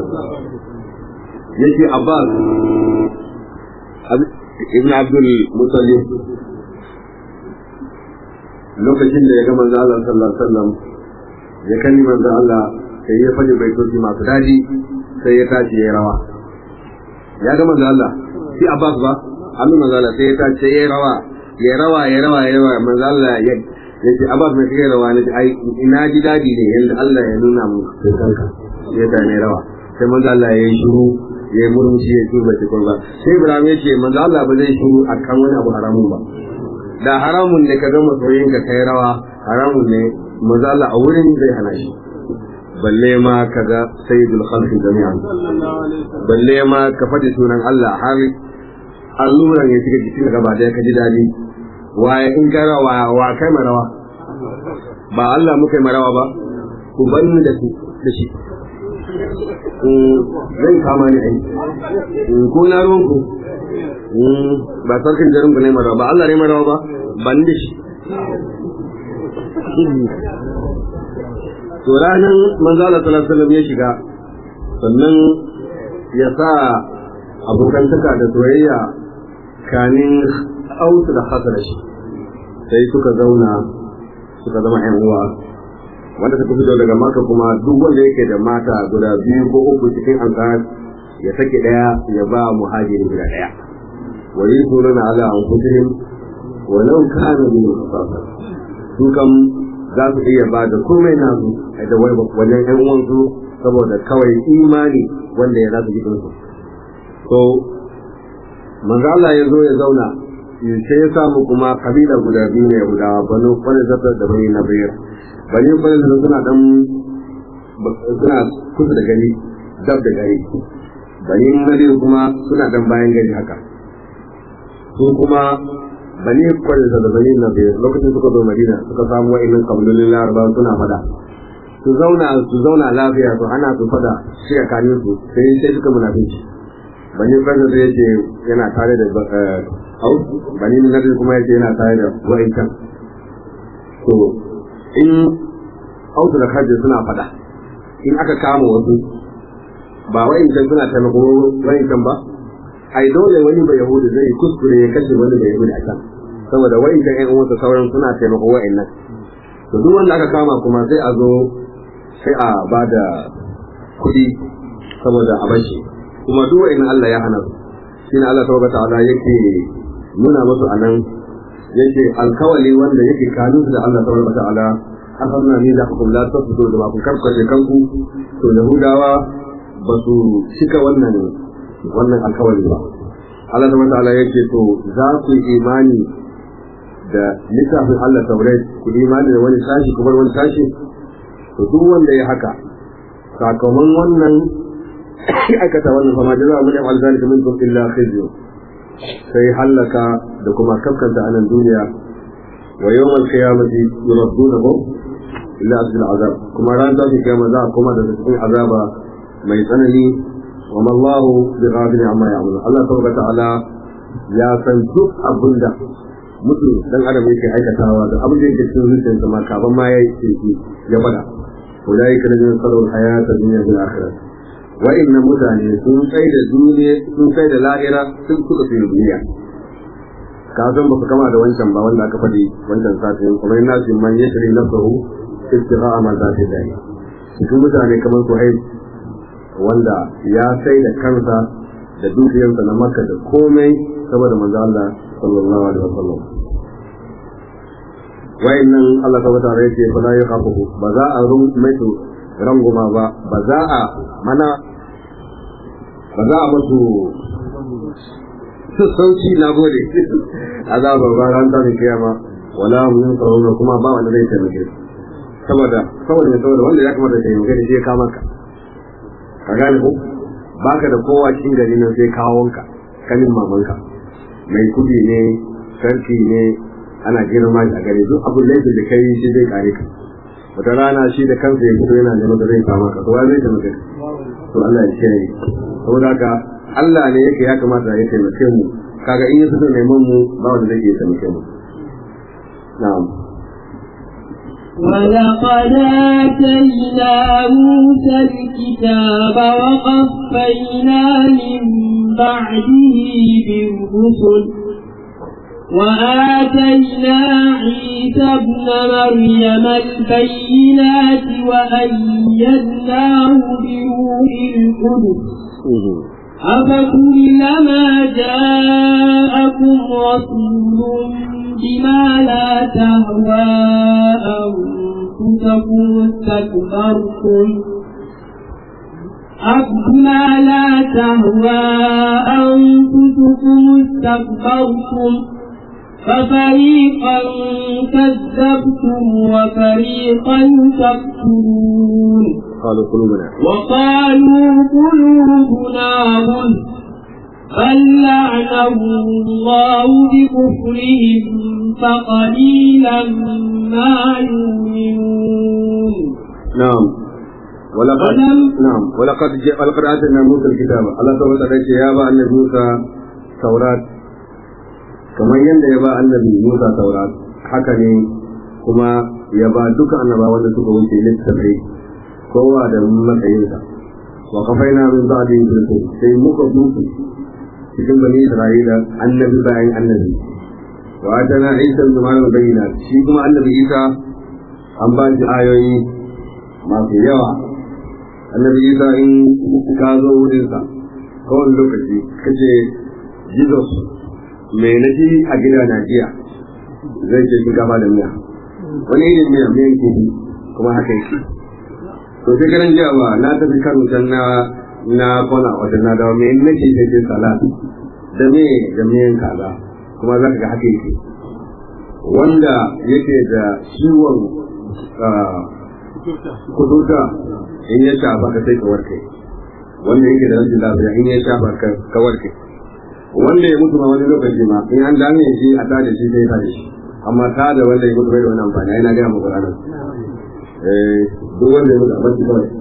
yake Abbas ibn Abdul Muttalib lokacin da ya ga manzo Allah sallallahu alaihi wasallam ya kalli manzo Allah sai ya faɗi baitoci masu daɗi sai ya tashi ya rawa ya ga manzo Allah shi Abbas ba amma manzo Allah sai ya tashi ya rawa ya rawa ya rawa ya rawa manzo Allah ya ya ce Abbas mai kai rawa ne ai ina ji daɗi ne yanda Allah ya nuna mu sai kanka ya ta ne rawa sai manzo Allah ya yi shiru ya yi murmushi ya tuba shi kurba sai Ibrahim ya ce manzo Allah ba zai shiru akan wani abu haramun ba da haramun ne ka ga masoyinka kai rawa haramun ne manzo Allah a wurin zai hana shi balle ma ka ga sayyidul khalqi jami'an balle ma ka faɗi sunan Allah har alluran ya shiga jikin gaba da ka ji dadi waye in ka rawa wa kai marawa ba Allah muka yi marawa ba ku banni da da shi zan kama ni ai ko na ruwan ku ba sarkin jarin ku ne marawa ba Allah ne marawa ba ban da shi to ranar manzo Allah sallallahu alaihi wasallam ya shiga sannan ya sa abokantaka da soyayya kanin autu da hasara shi sai suka zauna suka zama yan uwa wanda suka fito daga maka kuma duk wanda yake da mata guda biyu ko uku cikin ansar ya sake daya ya ba muhajiri guda daya wa yusuruna ala anfusihim walau kana min khasasa su kam za su iya ba da komai nasu da wajen yan uwansu saboda kawai imani wanda ya zasu jikin su to manzo Allah ya zo ya zauna sai ya samu kuma kabila guda biyu ne guda banu zata da bani nabir bani zata suna dan suna kusa da gari dab da gari bani nabir kuma suna dan bayan gari haka su kuma bani kwanza da bani na biyar lokacin suka zo madina suka samu wa'annan kabilolin laraba suna fada su zauna su zauna lafiya su ana su fada shi a kanin su sai sai suka munafici bani kwanza da yake yana tare da au bani na kuma yake yana tare da wa'ancan to in autu da kaji suna fada in aka kama wasu ba wa'ancan suna taimako wa'ancan ba ai dole wani ba yahudu zai kuskure ya kashe wani ba yahudu a can saboda wa'incan ƴan uwansa sauran suna taimako wa'annan to duk wanda aka kama kuma sai a zo sai a ba da kuɗi saboda a bashi kuma duk wa'annan Allah ya hana su shine Allah tabaraka ta'ala yake nuna musu anan yake alkawali wanda yake kanun da Allah tabaraka ta'ala akhadna ni da hukum la tasdu da ba ku karkace kanku to yahudawa ba su cika wannan wannan alkawari ba Allah subhanahu ta'ala yake to za ku yi imani da littafin Allah taurat ku imani da wani sashi ku bar wani sashi to duk wanda ya haka sakamakon wannan aikata wannan fama jaza mun yi alzalika minkum illa khizyu sai halaka da kuma kaskanta anan duniya wa yawmal qiyamati yuraddunahum illa asbil azab kuma ran ta kiyama za a kuma da cikin azaba mai tsanani wa mallahu bi ghafilin amma ya'malun Allah tabaraka ta'ala ya san duk abinda mutum dan adam yake aikatawa da abin da yake cikin zuciyarsa ma kaban ma yayi shi ya fada ulaika ladina sallu hayata dunya bil akhirah wa inna mutane sun sai da duniya sun sai da lahira sun suka fi duniya ka san ba su kama da wancan ba wanda aka faɗi wancan satin kuma ina su man yashri nafsuhu istira'a ma zati dai su mutane kamar su hai wanda ya sai da kansa da dukiyarsa na makka da komai saboda manzo Allah sallallahu alaihi wasallam wayannan Allah ta wata yake fa la yakhafu ba za a rum mai ranguma ba ba za a mana ba za a musu sassauci na gode azaba ba ran ta kiyama wala mun tsaro kuma ba wanda zai taimake saboda saboda saboda wanda ya kamata ya taimake shi ya kama ka ka gane ko baka da kowa cikin gari nan sai kawonka kanin mamanka mai kudi ne sarki ne ana girma shi a gare duk abin laifin da kai shi zai kare ka wata rana shi da kansa ya fito yana neman da zai kama ka to zai taimake ka to Allah ya kiyaye saboda haka Allah ne yake ya kamata ya taimake mu kaga in ya fito neman mu ba wanda zai iya taimake mu na'am ولقد آتينا موسى الكتاب وقفينا من بعده بالرسل وآتينا عيسى ابن مريم البينات وأيدناه بروح القدس أفكلما جاءكم رسول بما لا تهوى أنفسكم استكبرتم بما لا تهوى أنفسكم استكبرتم ففريقا كذبتم وفريقا تقتلون قالوا قلوبنا وقالوا قلوبنا غلف بل لعنهم الله بكفرهم فقليلا ما يؤمنون نعم ولقد ولم- نعم ولقد ج... ولقد اتينا موسى الكتاب الله سبحانه وتعالى يا با النبي موسى تورات kamar yadda ya ba annabi Musa taurat haka ne kuma ya ba duka annabawan da suka wuce littattafai kowa da matsayinsa wa kafaina min ba'di rasul sai muka duku cikin bani Isra'ila annabi bayan annabi wa atana Isa ibn Maryam bayyinat shi kuma annabi Isa an ba shi ayoyi masu yawa annabi Isa in ka zo wurinsa kowane lokaci kace Jesus mai na ji a gida na jiya zai ce shinkafa da miya wani irin miya miyan kifi kuma haka yake to sai ganin jiya ba na tafi kano can na na kwana wata na dawo mai na ce sai ce salat da me da miyan kaza kuma za ka ga haka yake wanda yake da ciwon kuduta in ya shafa ka sai ka warke wanda yake da rashin lafiya in ya shafa ka warke wanda ya mutu ma wani lokaci ma in an dame shi a tada shi sai tada shi amma ta da wanda ya mutu bai da wani amfani ai na gaya muku ranar eh duk wanda ya mutu a barci kawai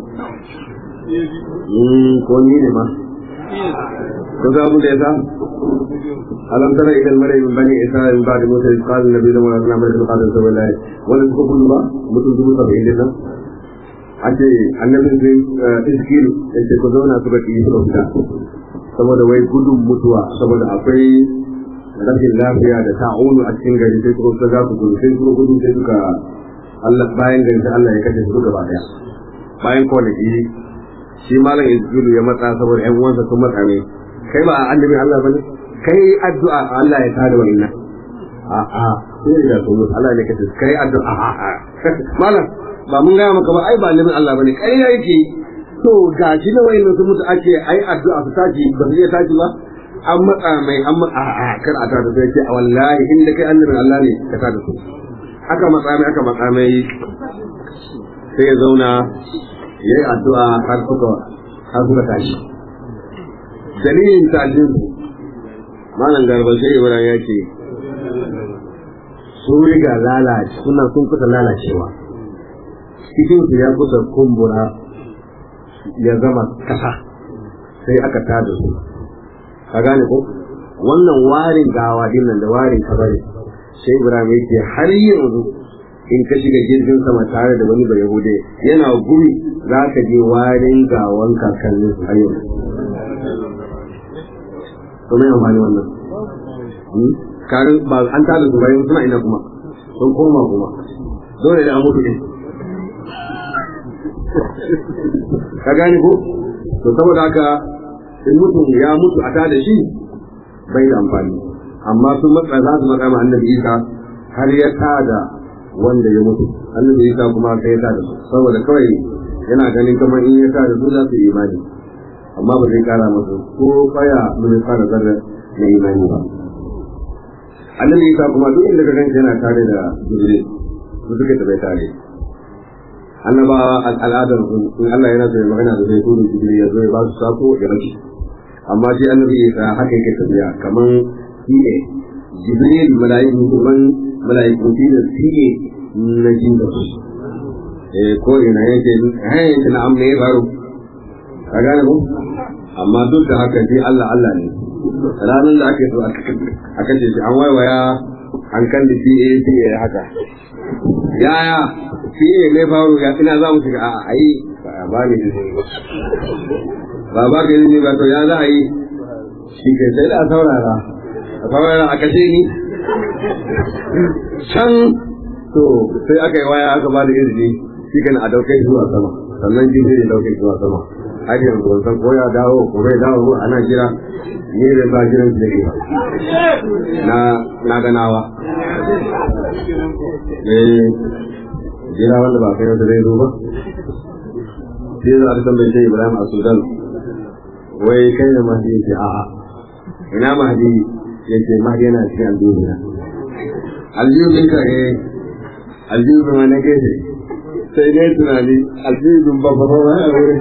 mm ko ni ne ma ko za mu da yasa alam tara idan mara min bani isra'il min ba'di musa iz qala nabi da wala nabi da qala sallallahu wala su kullu ba mutum dubu saba'in din nan ake annabi sai iskil yace ko zauna su ga ki su fita saboda wai gudun mutuwa saboda akwai rashin lafiya da ta'unu a cikin gari sai suka ga ku gudu sai suka gudu sai suka Allah bayan gari sai Allah ya kashe su gaba daya bayan kwanaki shi malam Izgulu ya matsa saboda ƴan uwansa sun matsa ne kai ba annabi Allah bane kai addu'a Allah ya tada wannan a a sai da su Allah ne kace kai addu'a a a malam ba mun gaya maka ba ai ba annabin Allah bane kai yake to ga shi na wayan sun mutu ake ai addu'a su tashi ba su iya tashi ba an matsa mai an matsa a kar a tada sai ce a wallahi in da kai annabin Allah ne ka tada su aka matsa mai aka matsa mai sai ya zauna ya yi addu'a har suka har suka tashi dalilin tashin su malam garba sai ibrahim ya ce sun riga lalace suna sun kusa lalacewa cikin su ya kusa kumbura ya zama kasa sai aka tada su ka gane ko wannan warin gawa din nan da warin kabari sai Ibrahim yake har yanzu in ka shiga jirgin sama tare da wani bai yahude yana gumi za ka je warin gawan kakannin su har yanzu to mai amfani wannan karin ba an tada su bayan suna ina kuma sun koma kuma dole da an mutu din ka gane ko to saboda haka in mutum ya mutu a tada shi bai da amfani amma sun matsa za su matsa ma annabi isa har ya tada wanda ya mutu annabi isa kuma sai ya tada su saboda kawai yana ganin kamar in ya tada su za su yi imani amma ba zai kara masu ko kaya mun fara zarra na imani ba annabi isa kuma duk inda ka ganci yana tare da jibril su suke tabai tare annabawa al'adar su in Allah yana so ya magana da zai turo jibril ya zo ya ba su sako ya rashi amma shi annabi isa haka yake tafiya kaman shi ne jibril mala'iku kuma mala'iku shi da shi ne na jin da su eh ko ina yake eh yake na amma ya faru ka gane ko amma duk da haka shi Allah Allah ne ranar da ake so aka ce shi an waiwaya an kan da PA PA haka yaya PA mai faru ya ina za mu shiga a ayi ba ni izini ba ba ba ka izini ba to ya za a yi shi ke sai da saurara a saurara a kashe ni can to sai aka yi waya aka ba da izini shi kan a dauke zuwa sama sannan jirgin ya dauke zuwa sama har yanzu ban san ko ya dawo ko bai dawo ana jira ni da ba jiran su da na na ganawa eh jira wanda ba kai da zai zo ba sai za a tambaye shi Ibrahim a Sudan wai kai da mahdi ce a'a ina mahdi yace mahdi yana cikin aljihu aljihun ka eh aljihun ma na gefe sai dai tunani aljihun ba ba ba a wurin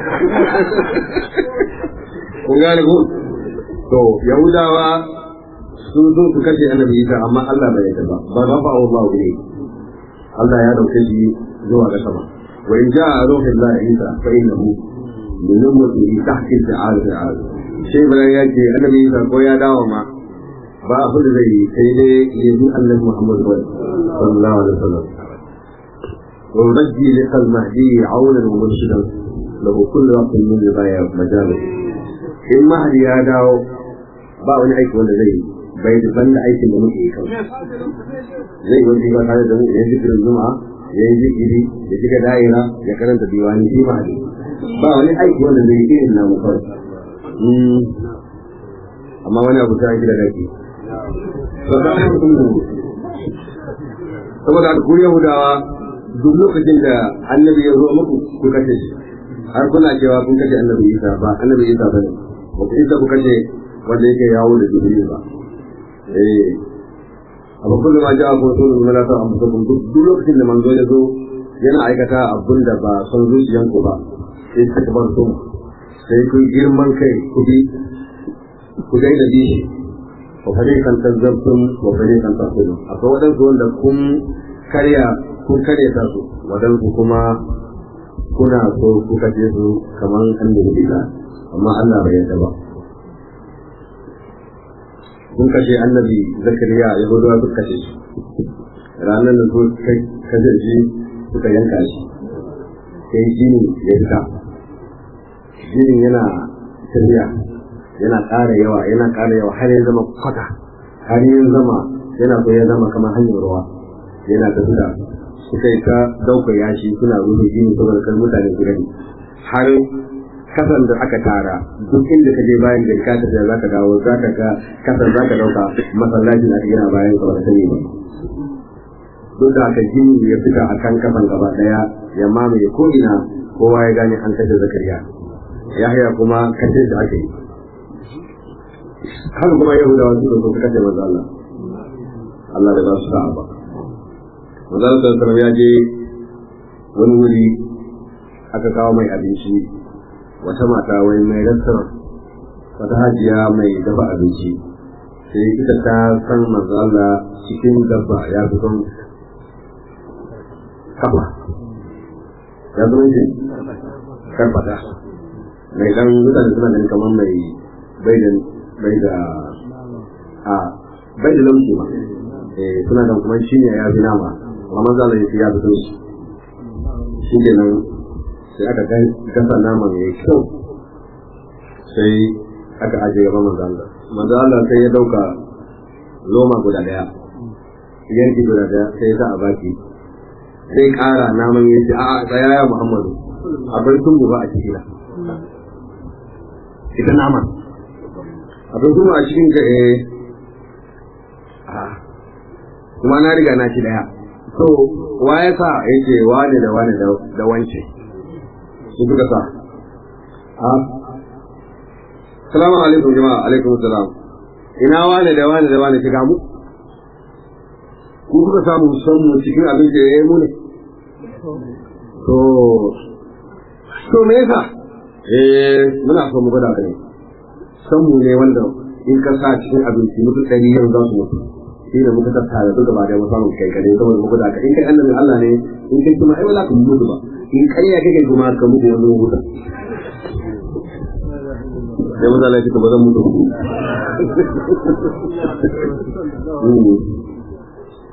kun gane ko to yahudawa sun zo su kashe annabi isa amma Allah bai yarda ba ba ba ba Allah ne Allah ya dauke shi zuwa ga sama wa in ja'a ruhul la isa fa innahu min ummati tahki ta'al ta'al sai bayan ya ce annabi isa ko ya dawo ma ba abin da zai yi sai dai ya bi annabi Muhammad sallallahu alaihi wasallam wa yunajji liqal mahdi aunan wa murshidan lahu kullu waqtin min ridaya majalis in mahdi ya dawo ba wani aiki wanda zai yi bai da banda aikin da muke yi kawai zai yi ba tare da mu ya zikirin juma'a ya yi zikiri ya shiga da'ira ya karanta diwani shi mahdi ba wani aiki wanda zai yi irin namu kawai amma wani abu ta yi da daki saboda ku yahudawa duk lokacin da annabi ya zo muku ku kashe shi har kuna cewa kun kashe annabi isa ba annabi isa ba ne ba ku isa ku kashe wanda yake yawo da jibril ba eh abu kullum ma ja'a kun sun zama lafiya amma kun duk lokacin da manzo ya zo yana aikata abun da ba son zuciyanku ba sai suka bar su sai kun girman kai ku bi ku daina bi shi wa fariqan kazzabtum wa fariqan taqulun akwai wadansu wanda kun karya kun karya ta su wadansu kuma kuna so ku kace su kaman annabi billah amma Allah bai yarda ba kun kashe annabi zakariya ya gudu su kashe shi ranar da su kashe shi suka yanka shi sai jini ya fita jinin yana tafiya yana ƙara yawa yana ƙara yawa har ya zama kwata har ya zama yana so ya zama kamar hanyar ruwa yana tafiya suka yi ta ɗaukar yashi suna rufe jini saboda kan mutane su gani har kasan da aka tara duk inda ka je bayan da ka tafiya za ka dawo za ka ga kasan za ka ɗauka masallacin a yana bayan ka ba sani ba duk da aka jini ya fita a kan kasan gaba ɗaya ya mamaye ko ina kowa ya gane an kashe zakariya yahya kuma kashe da ake yi haka kuma yahudawa su da su kashe manzo Allah Allah da ba su sa'a ba manzo Allah sallallahu ya je wani wuri aka kawo mai abinci wata mata wai mai restaurant wata hajiya mai dafa abinci sai ita ta san manzo Allah cikin dabba ya fi son kafa ya zama shi karfata mai dan mutane suna ganin kamar mai bai da bai da a bai da laushi ba eh suna da kuma shi ne ya fi nama amma maza da ya fi so shi shi ke nan sai aka gasa naman ya kyau sai aka ajiye gaban manzo Allah manzo Allah sai ya dauka loma guda daya yanki guda daya sai ya sa a baki sai kara naman ya ce a'a tsaya ya Muhammadu akwai tungu ba a ciki na ita naman abin kuma a cikin ga eh kuma na riga na ci daya to wa ya sa yake wane da wane da wance su suka sa a salamu alaikum jama'a alaikum salam ina wane da wane da wane shiga mu ku kuka samu son mu cikin abin da ya yi mu ne to to me yasa eh muna so mu gwada ka ne san mu ne wanda in ka sa cikin abinci mutum ɗari yau za su mutu shi da muka tattara duk gaba da mu samu kai kare saboda muka da ka in kai annabi Allah ne in kai kuma ai wala ka mutu ba in ƙarya kake kuma ka mutu wani huta sai maza lafi ka ba zan mutu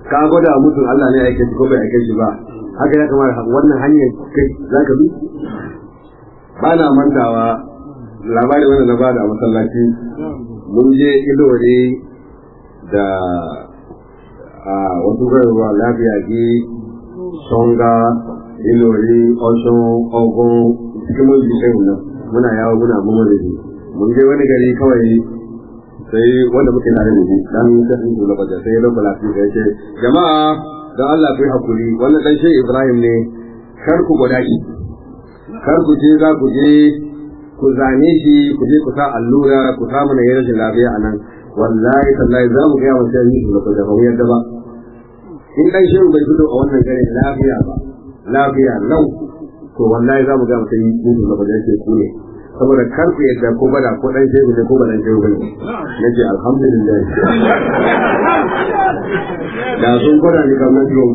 ka gwada mutum Allah ne ya aike shi ko bai aike shi ba haka ya kamata wannan hanyar kai za ka bi ba na mantawa labarin wanda na ba da masallaci mun je ilore da a wasu garuruwa lafiya ji songa ilori osun ogun cikin mun ji kai nan muna yawo muna mun da shi mun je wani gari kawai sai wanda muke tare da shi dan kasin su lokacin sai lokacin lafiya ya ce jama'a don Allah ku yi hakuri wannan dan shi Ibrahim ne kar ku gwada shi kar ku je za ku je ku zane shi ku je ku sa allura ku sa mana yin rashin lafiya a nan wallahi tallahi za mu ga yawan sai yi da kuma ba yadda ba in dan shehu bai fito a wannan gare lafiya ba lafiya lau to wallahi za mu ga mutum yi mutu da bajan ce ku ne saboda kar ku yadda ko bada ko dan shehu ne ko ba dan shehu bane nace alhamdulillah da sun gwada ni kamar yau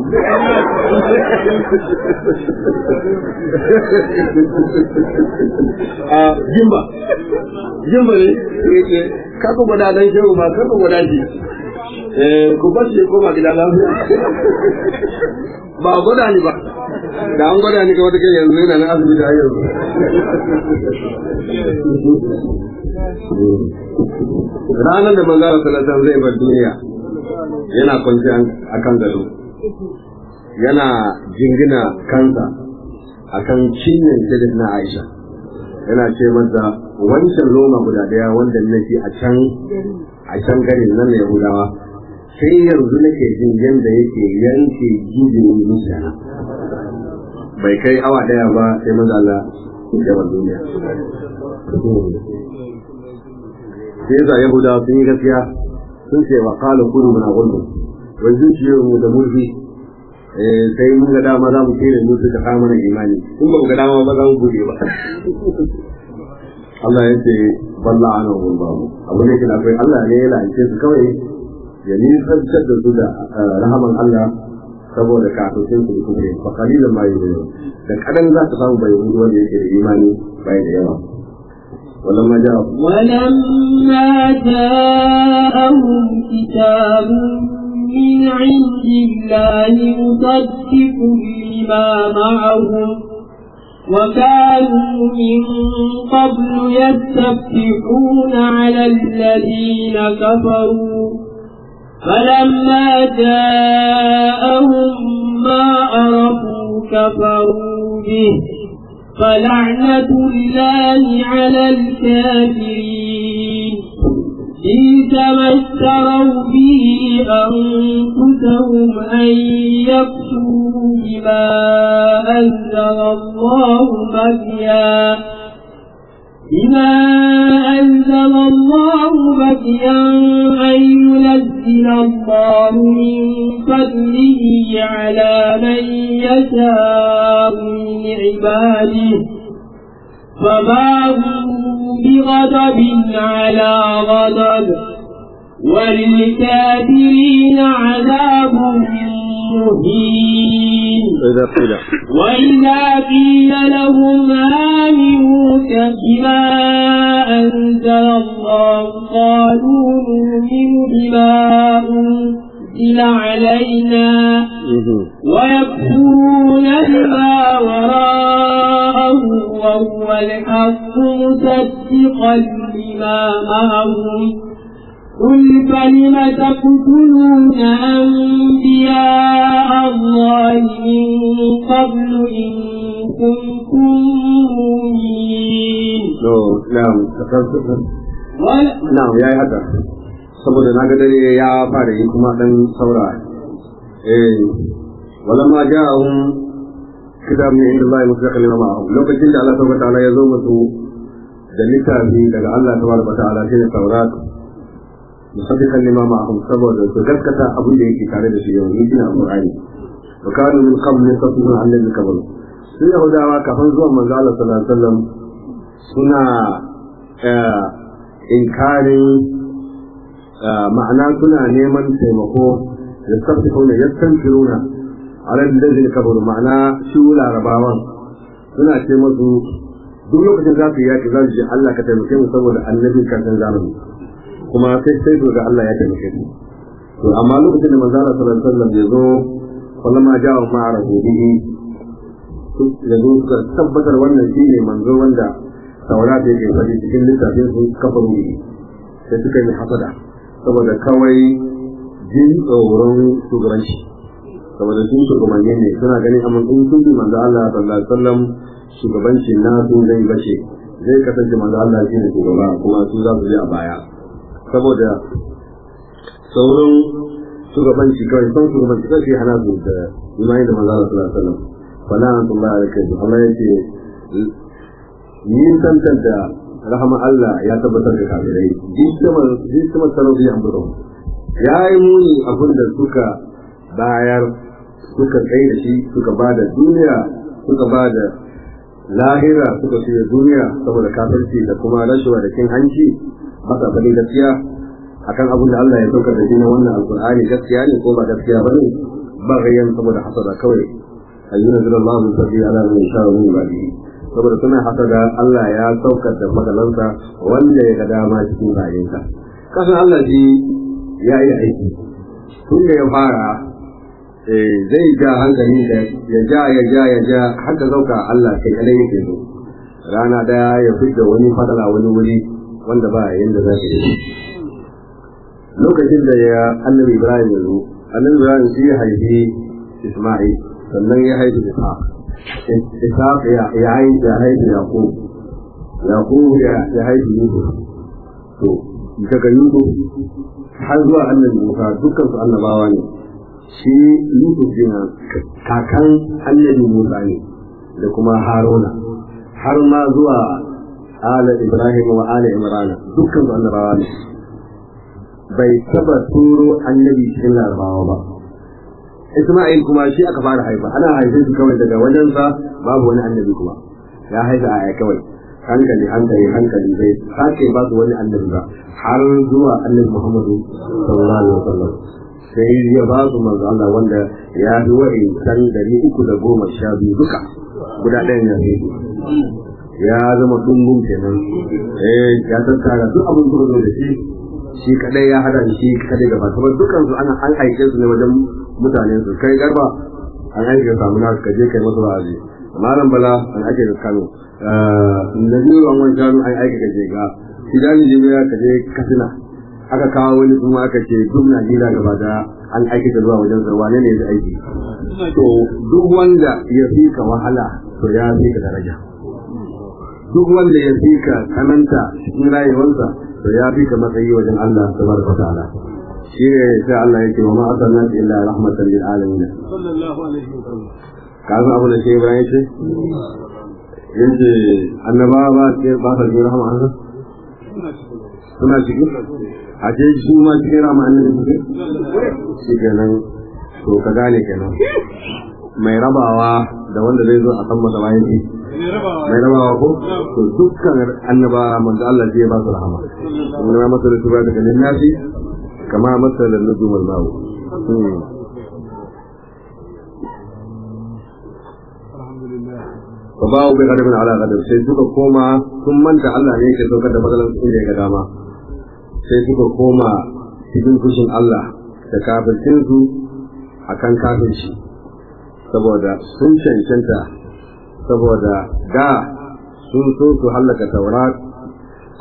a jimba jimba ne yake kaka gwada dan shehu ba kaka gwada shi eh ku bar shi koma gida lafiya ba gwada ni ba da an gwada ni ga wata kai yanzu yana nan asibiti har yanzu ranar da manzara salatan zai bar duniya yana kwanci a kan gado yana jingina kansa a kan cinyin sirrin na aisha yana ce masa wancan loma guda daya wanda nake a can a can garin nan na yahudawa sai yanzu nake jin yadda yake yanke jijin zuciya bai kai awa daya ba sai maza Allah ya bar duniya sai yasa yahudawa sun yi gaskiya sun ce wa kala kudu muna gudu wai zuciyar mu da murfi sai mun ga dama za mu kere musu da kama na imani in ba mu ga dama ba za mu bude ba Allah ya ce balla ana wani babu abu ne kina kai Allah ne ya lance su kawai ya nisantar da su da rahaman Allah saboda kafin su kuma fa kalilan ma yi da kadan za ka samu bai wanda yake da imani bai da yawa ولما جاء ولما جاءهم كتاب من عند الله مصدق لما معهم وكانوا من قبل يستفتحون على الذين كفروا فلما جاءهم ما عرفوا كفروا به فلعنة الله على الكافرين بئس ما اشتروا به أنفسهم أن يكفروا بما أنزل الله بغيا بما أنزل الله بغيا أن ينزل الله من فضله على من يشاء من عباده فباغوا بغضب على غضب وللكافرين عذاب مهين إذا قيل وإذا قيل لهم آمنوا بما أنزل الله قالوا نؤمن بما أنزل علينا ويكفرون بما وراءه وهو الحق مصدقا لما معهم قل فلم تقتلون أنبياء الله من قبل إن كنتم مؤمنين نعم na'am yayi haka saboda na ga dare ya fara yi kuma dan saura eh walamma ja'ahum kitab min inda Allah musaqqal lima ma'ahum lokacin da Allah tabaraka ta'ala ya zo musu da littafi daga Allah tabaraka ta'ala shi ne Taurat musaddiqan lima ma'ahum saboda su gaskata abin da yake tare da shi yau ni ina Qur'ani wa kanu min qabl yasfuna an alladhi kafaru sun yahudawa kafin zuwan manzo Allah sallallahu alaihi wasallam suna inkarin ma'ana suna neman taimako da sabta kauna ya san firuna a ran da zai kabaru ma'ana shi larabawan suna ce masu duk lokacin za su yi yaki za su ce Allah ka taimake mu saboda annabin karshen zamani kuma sai sai ga Allah ya taimake su to amma lokacin da manzo Allah sallallahu alaihi wasallam ya zo kullama ja'a ma'a bihi da zo suka tabbatar wannan shine manzo wanda taurata yake faɗi cikin littafin sun kafa wuri sai suka yi hasada saboda kawai jin tsoron shugabanci saboda sun shugabanni ne suna ganin amma in sun bi manzo Allah sallallahu alaihi wasallam shugabanci na su zai bace zai kasance manzo Allah shi ne shugaba kuma su za su je a baya saboda sauran shugabanci kawai son shugabanci kai sai hana su da imani da manzo Allah sallallahu alaihi wasallam fala antullahi alaihi Allah yace yin tantanta rahama Allah ya tabbatar da kafirai jismar jismar sarauti an buro ya yi muni abin da suka bayar suka tsaye da shi suka ba da duniya suka ba da lahira suka fiye duniya saboda kafirci da kuma rashawa da cin hanci masa bane gaskiya akan abin da Allah ya saukar da shi na wannan alkur'ani gaskiya ne ko ba gaskiya ba ne ba gayyan saboda hasada kawai ayyuna zilallahu sabbi ala man yasha min ibadihi saboda suna haka da Allah ya saukar da magalansa wanda ya ga dama cikin bayinsa kasan Allah shi ya yi aiki tun da ya fara zai ja hankali da ya ja ya ja ya ja haka zauka Allah kai kadai yake so rana daya ya fidda wani fadala wani wuri wanda ba yanda za ka yi lokacin da ya annabi Ibrahim ya zo annabi Ibrahim shi ya haifi Isma'il sannan ya haifi Ishaq Ishaq ya haifi ya haifi Yaqub Yaqub ya haifi Yusuf to daga Yusuf har zuwa annabi Musa dukkan su annabawa ne shi Yusuf din kakan annabi Musa ne da kuma Haruna har ma zuwa ala Ibrahim wa ala Imran dukkan su annabawa ne bai taba turo annabi cikin larabawa ba Isma'il kuma shi aka fara haifa ana haife shi kawai daga wajensa babu wani annabi kuma ya haifa a kawai hankali hankali hankali bai sake ba su wani annabi ba har zuwa annabi Muhammadu sallallahu alaihi wasallam sai ya ba su manzo Allah wanda ya bi wa'in san dari uku da goma sha biyu duka guda ɗayan ya fi ya zama dumbun kenan eh ya tattara duk abin da da shi shi kadai ya hada shi kadai gaba kuma dukkan su ana an aike su ne wajen mutanen su kai garba an aike ka samu nasu kaje kai masu wa'azi malam bala an aike da Kano nabi an wani Kano an aike ka je ga idan jibiya ka je Katsina aka kawo wani kuma aka ce duk Najeriya gaba da an aike ka zuwa wajen sa wane ne ya aiki to duk wanda ya fi ka wahala to ya fi ka daraja duk wanda ya fi ka kananta cikin rayuwarsa to ya fi ka matsayi wajen Allah tabaraka ta'ala shi ne sai Allah yake wa ma arsalna illa rahmatan lil alamin sallallahu alaihi wasallam kaza abu da shi Ibrahim ce yace annaba ba ce ba ta jira rahama Allah suna ciki a ce su ma cikin rahama annabi suke shi kenan to ka gane kenan mai rabawa da wanda zai zo a san masa bayan shi mai rabawa ko to dukkan annaba manzo Allah zai ba su rahama inna ma masalu tuba daga linnasi kama masala nujum al-mawu fa ba'u bi ghadabin ala ghadab sai suka koma sun manta Allah ne yake saukar da matsalan su da ga dama sai suka koma cikin kushin Allah da kafircin su akan kafirci saboda sun cancanta saboda da sun so su hallaka taurat